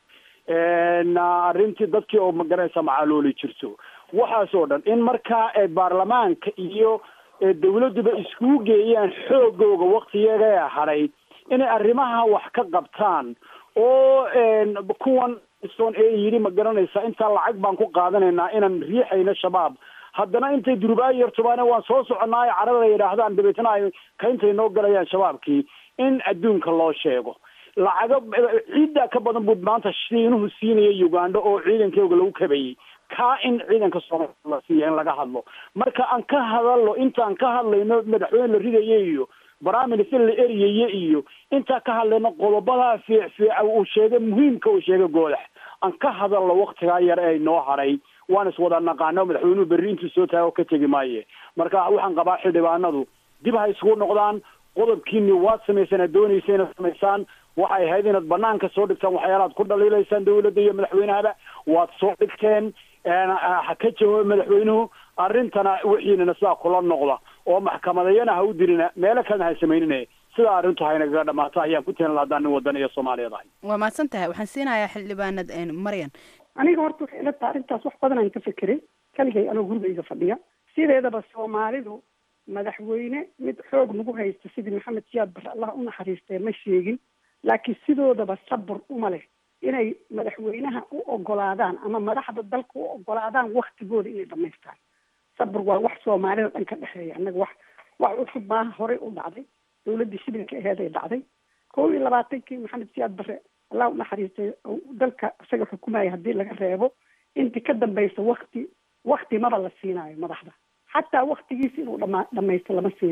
arrintii dadkii oo ma garanaysa macaalooli jirto waxaas oo dhan in markaa ee baarlamaanka iyo ee dawladduba iskugu geeyaan xoogooga waktiyaga hadhay inay arrimaha wax ka qabtaan oo kuwan son ee yidhi ma garanaysa intaa lacag baan ku qaadanaynaa inaan riixayno shabaab haddana intay durbaayo yartubaane waan soo soconaayo carada yidhaahdaan dabeetna ay kayntay noo galayaan shabaabkii in adduunka loo sheego lacago ciiddaa ka badan buu maanta shiinuhu siinaya uganda oo ciidankooga lagu kabayey kaa in ciidanka soomaaliya la siiya in laga hadlo marka aan ka hadalno intaan ka hadlayno madaxweyne la ridaye iyo baraaminister la eryaye iyo intaan ka hadlayno qodobadaa fiic fiica uu sheegay muhiimka uu sheegay goodax aan ka hadalno waktigaa yar ee noo haray waan iswada naqaano madaxweynuhu berri intuu soo taago ka tegi maaye marka waxaan qabaa xildhibaanadu dib ha isugu noqdaan qodobkiini waad samaysaan aad doonaysa inaad samaysaan waxay ahayd inaad banaanka soo dhigtaan waxyaalaad ku dhaliilaysaan dawladda iyo madaxweynahaba waad soo dhigteen ha ka jawaabo madaxweynuhu arrintana wixiinana sidaa kula noqda oo maxkamadayana ha u dirina meelo kalena ha samaynine sidaa arrintu haynagaga dhamaato ayaan ku tirin lahadaa nin wadan iyo soomaaliyeed ahay waa mahadsan tahay waxaan siinayaa xildhibaanad een, maryan aniga horta waxay ila tahay arrintaas wax badan aan ka fekeray kaligay anoo gurigayga fadhiya sideedaba soomaalidu madaxweyne mid xoog nagu haysta sidii maxamed siyaad bare allah u naxariistee ma sheegin laakiin sidoodaba sabur uma leh inay madaxweynaha u ogolaadaan ama madaxda dalka u ogolaadaan waktigooda inay dhamaystaan sabur waa wax soomaalida dhan ka dhexeeya annaga wax wax cusub maaha horey u dhacday dawladdii shibilka aheeday dhacday kow iyo labaatankii maxamed siyaad bare allah u naxariistay dalka isaga xukumaya haddii laga reebo intii ka dambaysa wakti wakti maba la siinaayo madaxda xataa waktigiisa inuu dhama dhamaysto lama siinaayo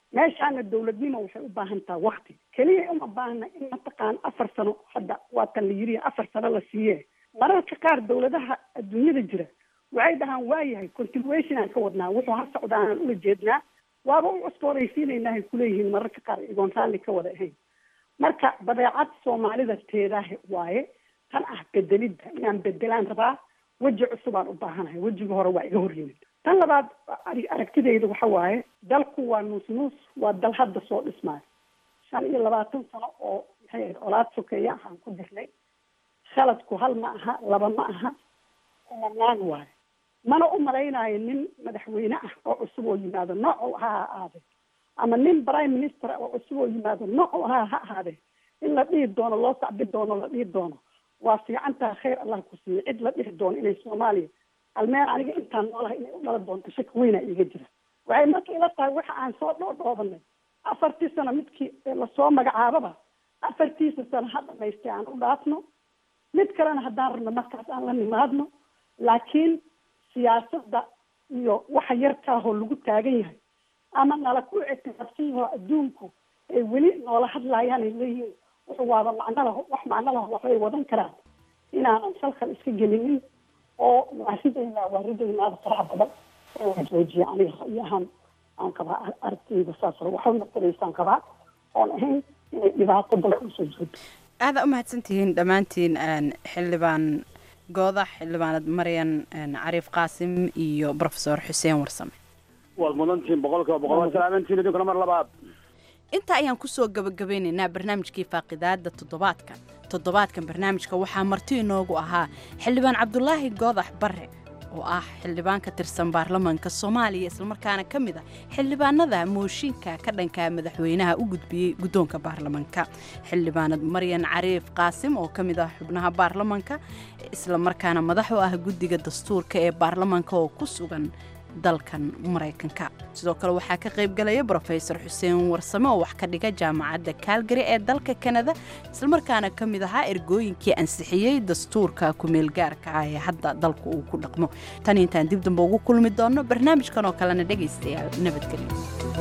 meeshaana dawladnimo waxay u baahan taha wakti keliya uma baahna in mataqaan afar sano hadda waatan la yiri afar sano la siiye mararka qaar dawladaha adduunyada jira waxay dhahaan waayahay continuation aan ka wadnaa wuxuu ha socda aanan ula jeednaa waaba u cusbooraysiinaynaa ay kuleeyihiin mararka qaar igoon raalli ka wada ahayn marka badeecad soomaalida teedaah waaye tan ah bedelidda inaan bedelaan rabaa weji cusubaan u baahanahay wejiga hore waa iga horyimid tan labaad aragtidayda waxa waaye dalku waa nuus nuus waa dal hadda soo dhismaayo shan iyo labaatan sano oo maxay ahayd colaad sokeeya aan ku jirnay khaladku hal ma aha laba ma aha kumanaan waayo mana u malaynayo nin madaxweyne ah oo cusub oo yimaado nooc ha ha ahaadee ama nin prime minister oo cusub oo yimaado nooc ha ha ahaadee in la dhihi doono loo sacbi doono la dhihi doono waa fiicantaha khayr allah ku siiye cid la dhihi doono inay soomaaliya almeen aniga intaan noolahay inay u dhalan doonto shaki weynaa iiga jira waxay marka ila tahay waxa aan soo dhoodhoobanay afartii sano midkii lasoo magacaababa afartiisa sano ha dhamaystay aan u dhaafno mid kalena haddaan rabno markaas aan la nimaadno laakiin siyaasadda iyo waxa yarkaahoo lagu taagan yahay ama nala ku ictiraafsanyahoo adduunku ay weli noola hadlaayaan ay leeyihiin wuxuu waaba macno laho wax macno laho waxbay wadan karaan inaanan salkal iska gelinin oo waa ridaynaa waa ridaynaada faraha badan oo la joojiya aniga ra'yi ahaan aan qabaa aragtiyda saas waxay matalaysaan qabaa oon ahayn inay dhibaato dalka usoo jeedo aada u mahadsantihiin dhammaantiin xildhibaan goodax xildhibaanad maryan cariif qaasim iyo profesor xuseen warsame waad mudantihiin boqolkiiba boqol waa salaamantiin idinkuna mar labaad intaa ayaan kusoo gabagabeynaynaa barnaamijkii faaqidaada toddobaadkan toddobaadkan barnaamijka waxaa marti inoogu ahaa xildhibaan cabdulaahi goodax barre oo ah xildhibaan ka tirsan baarlamaanka soomaaliya islamarkaana ka mid ah xildhibaanada mooshinka ka dhanka madaxweynaha u gudbiyey guddoonka baarlamaanka xildhibaanad maryan cariif qaasim oo ka mid ah xubnaha baarlamaanka islamarkaana madax u ah guddiga dastuurka ee baarlamaanka oo ku sugan dalkan maraykanka sidoo kale waxaa ka qayb galaya brofesor xuseen warsame oo wax ka dhiga jaamacadda kaalgari ee dalka kanada islamarkaana ka mid ahaa ergooyinkii ansixiyey dastuurka kumeelgaarka ah ee hadda dalku uu ku dhaqmo tan intaan dib dambe ugu kulmi doonno barnaamijkan oo kalena dhegaystayaal nabadgelyo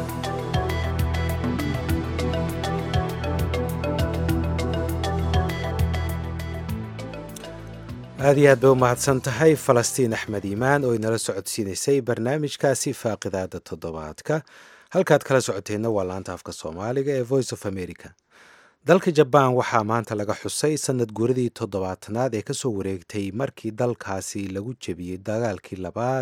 aada iyo aad bay u mahadsan tahay falastiin axmed iimaan oo inala socodsiinaysay barnaamijkaasi faaqidaada toddobaadka halkaad kala socoteenna waa laanta afka soomaaliga ee voice of america dalka jabaan waxaa maanta laga xusay sanad guuradii toddobaatanaad ee kasoo wareegtay markii dalkaasi lagu jebiyey dagaalkii labaad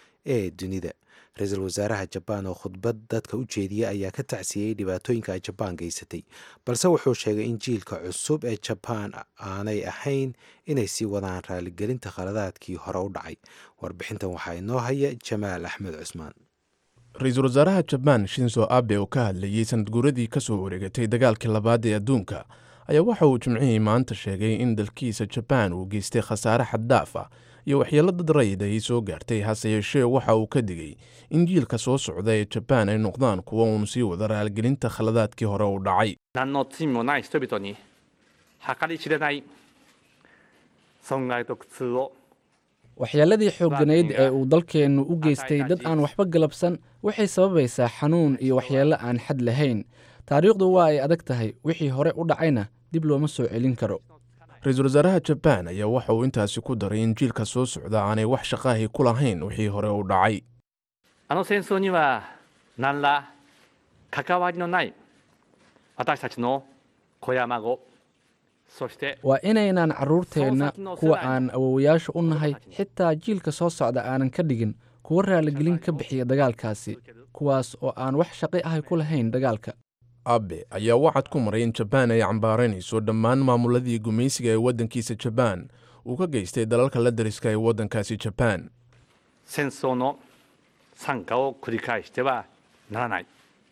ee dunida ra-iisul wasaaraha jabaan oo khudbad dadka u jeediyey ayaa ka tacsiyey dhibaatooyinka ay jabaan geysatay balse wuxuu sheegay in jiilka cusub ee jabaan aanay ahayn inay sii wadaan raaligelinta khaladaadkii hore u dhacay warbixintan waxaa inoo haya jamaal axmed cusmaan ra-iisul wasaaraha jabaan shinso abe oo ka hadlayey sanad guuradii ka soo wareegatay dagaalkii labaad ee adduunka ayaa waxa uu jimcihii maanta sheegay in dalkiisa jabaan uu geystay khasaare xaddaaf ah iyo waxyeelo dad rayid ay soo gaartay hase yeeshee waxa uu ka digay in jiilka soo socda ee jabaan ay noqdaan kuwa uun sii wada raaligelinta khaladaadkii hore u dhacay 何の罪もない人々に計り知れない損害と苦痛を waxyeelladii xoogganayd ee uu dalkeennu u geystay dad aan waxba galabsan waxay sababaysaa xanuun iyo waxyeello aan xad lahayn taariikhdu waa ay adag tahay wixii hore u dhacayna dib looma soo celin karo ra-iisul wasaaraha jabaan ayaa waxa uu intaasi ku daray in jiilka soo socda aanay wax shaqaahi ku lahayn wixii hore u dhacay あの戦争には何ら関わりのない私たちの子や孫そして waa inaynaan carruurteenna kuwa aan awowayaasha u nahay xitaa jiilka soo socda aanan ka dhigin kuwa raaligelin ka bixiya dagaalkaasi kuwaas oo aan wax shaqi ahay ku lahayn dagaalka abe ayaa wacad ku maray in jabaan ay cambaaraynayso dhammaan maamuladii gumaysiga ee waddankiisa jabaan uu ka geystay dalalka la dariska ee waddankaasi jabaan 戦争の惨禍を繰り返してはならない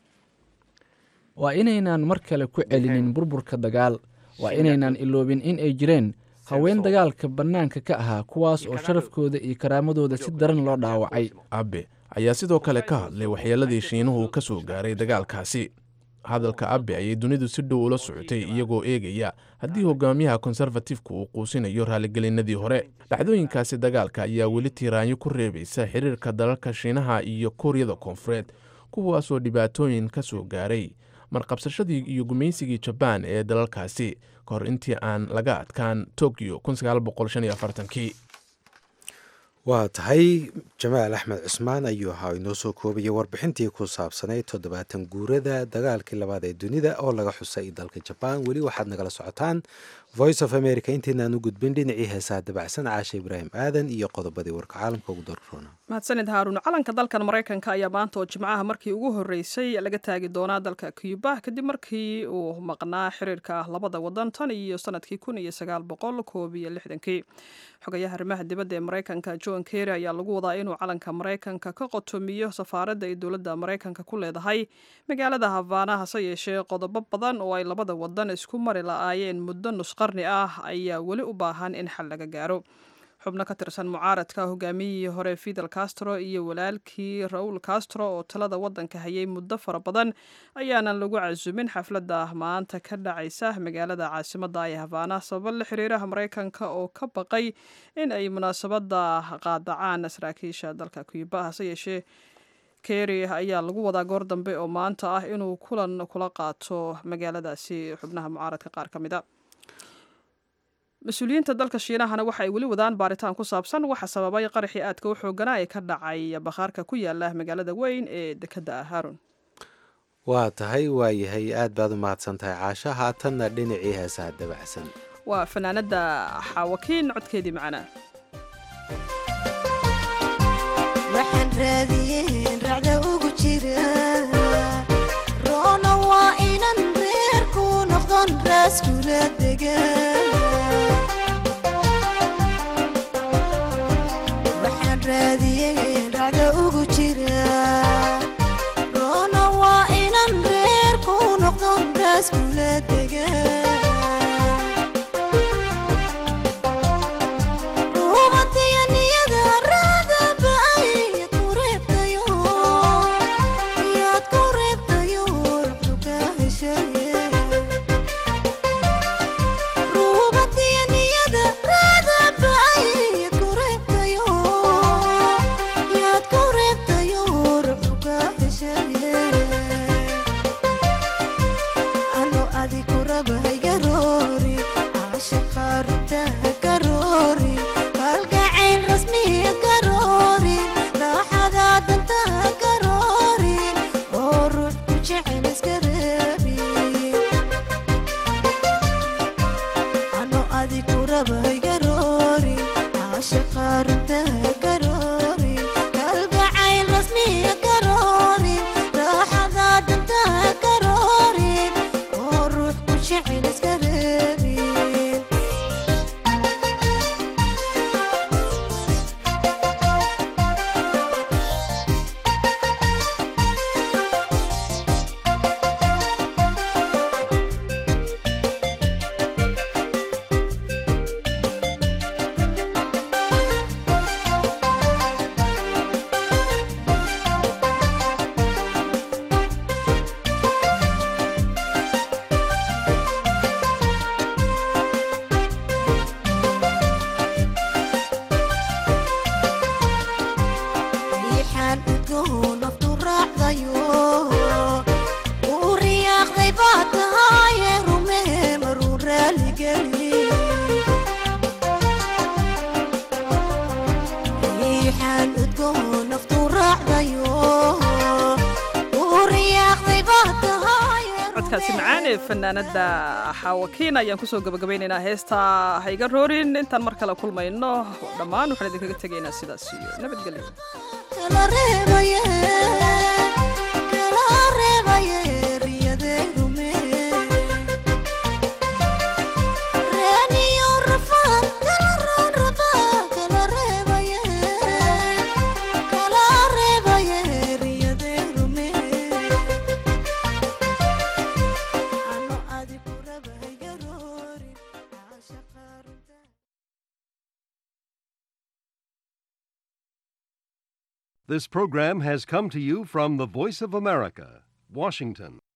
waa inaynaan mar kale ku celinin burburka dagaal waa inaynaan iloobin in ay jireen haween dagaalka bannaanka ka ahaa kuwaas oo sharafkooda iyo karaamadooda si daran loo dhaawacay abe ayaa sidoo kale ka hadlay waxyeelladii shiinuhu ka soo gaaray dagaalkaasi hadalka abe ayay dunidu si dhow ula socotay iyagoo eegaya haddii hogaamiyaha konserfatifku uu quusinayo raaligelinadii hore dhacdooyinkaasi dagaalka ayaa weli tiiraanyo ku reebaysa xiriirka dalalka shiinaha iyo kuuriyada koonfureed kuwaasoo dhibaatooyin ka soo gaaray marqabsashadii iyo gumaysigii jabaan ee dalalkaasi ka hor intii aan laga adkaan tokyo kii waa tahay jamaal axmed cusmaan ayuu ahaa inoo soo koobaya warbixintii ku saabsanayd toddobaatan guurada dagaalkii labaad ee dunida oo laga xusay dalka jabaan weli waxaad nagala socotaan voice of america intaynaan u gudbin dhinacii heesaha dabacsan caasha ibraahim aadan iyo qodobadii warka caalamka ugu darroona mahadsanid haaruun calanka dalkan maraykanka ayaa maanta oo jimcaha markii ugu horreysay laga taagi doonaa dalka cuba kadib markii uu maqnaa xiriirka labada wadan tan iyo sanadkii kun iyo sagaal boqol koob iyo lixdankii xogayaha arrimaha dibadda ee maraykanka john kerry ayaa lagu wadaa inuu calanka maraykanka ka qotomiyo safaaradda ay dowladda maraykanka ku leedahay magaalada habaana hase yeeshee qodobo badan oo ay labada wadan isku mari la-aayeen muddo nusqarni ah ayaa weli u baahan in xal laga gaaro xubno ka tirsan mucaaradka hogaamiyihii hore fidel castro iyo walaalkii raul castro oo talada wadanka hayay muddo fara badan ayaanan lagu casumin xafladda maanta ka dhacaysa magaalada caasimada ee habaana sababo la xiriiraha maraykanka oo ka baqay in ay munaasabada qaadacaan saraakiisha dalka cuba hase yeeshee kerry ayaa lagu wadaa goor dambe oo maanta ah inuu kulan kula qaato magaaladaasi xubnaha mucaaradka qaar ka mid a mas-uuliyiinta dalka shiinahana waxa ay weli wadaan baaritaan ku saabsan waxa sababay qaraxii aadka u xooganaa ee ka dhacay bakhaarka ku yaala magaalada weyn ee dekadda ah haarun waa tahay waayahay aad baad u mahadsan tahay caasha haatanna dhinacii heesaha dabacsan waa fanaanada xaawakiin codkeedii macnaa waxaan raadiyeen racda ugu jira roona waa inan reerku noqdon raaskula degan waxaan raadiyeen racda ugu jira roona waa inan reerku noqdon raaskula degan codkaasi macaan ee fanaanada xaawakiin ayaan kusoo gabagabaynaynaa heesta hayga roorin intaan mar kale kulmayno dhammaan waxaan idinkaga tegaynaa sidaas iyo nabadgelyo This program has come to you from the Voice of America, Washington.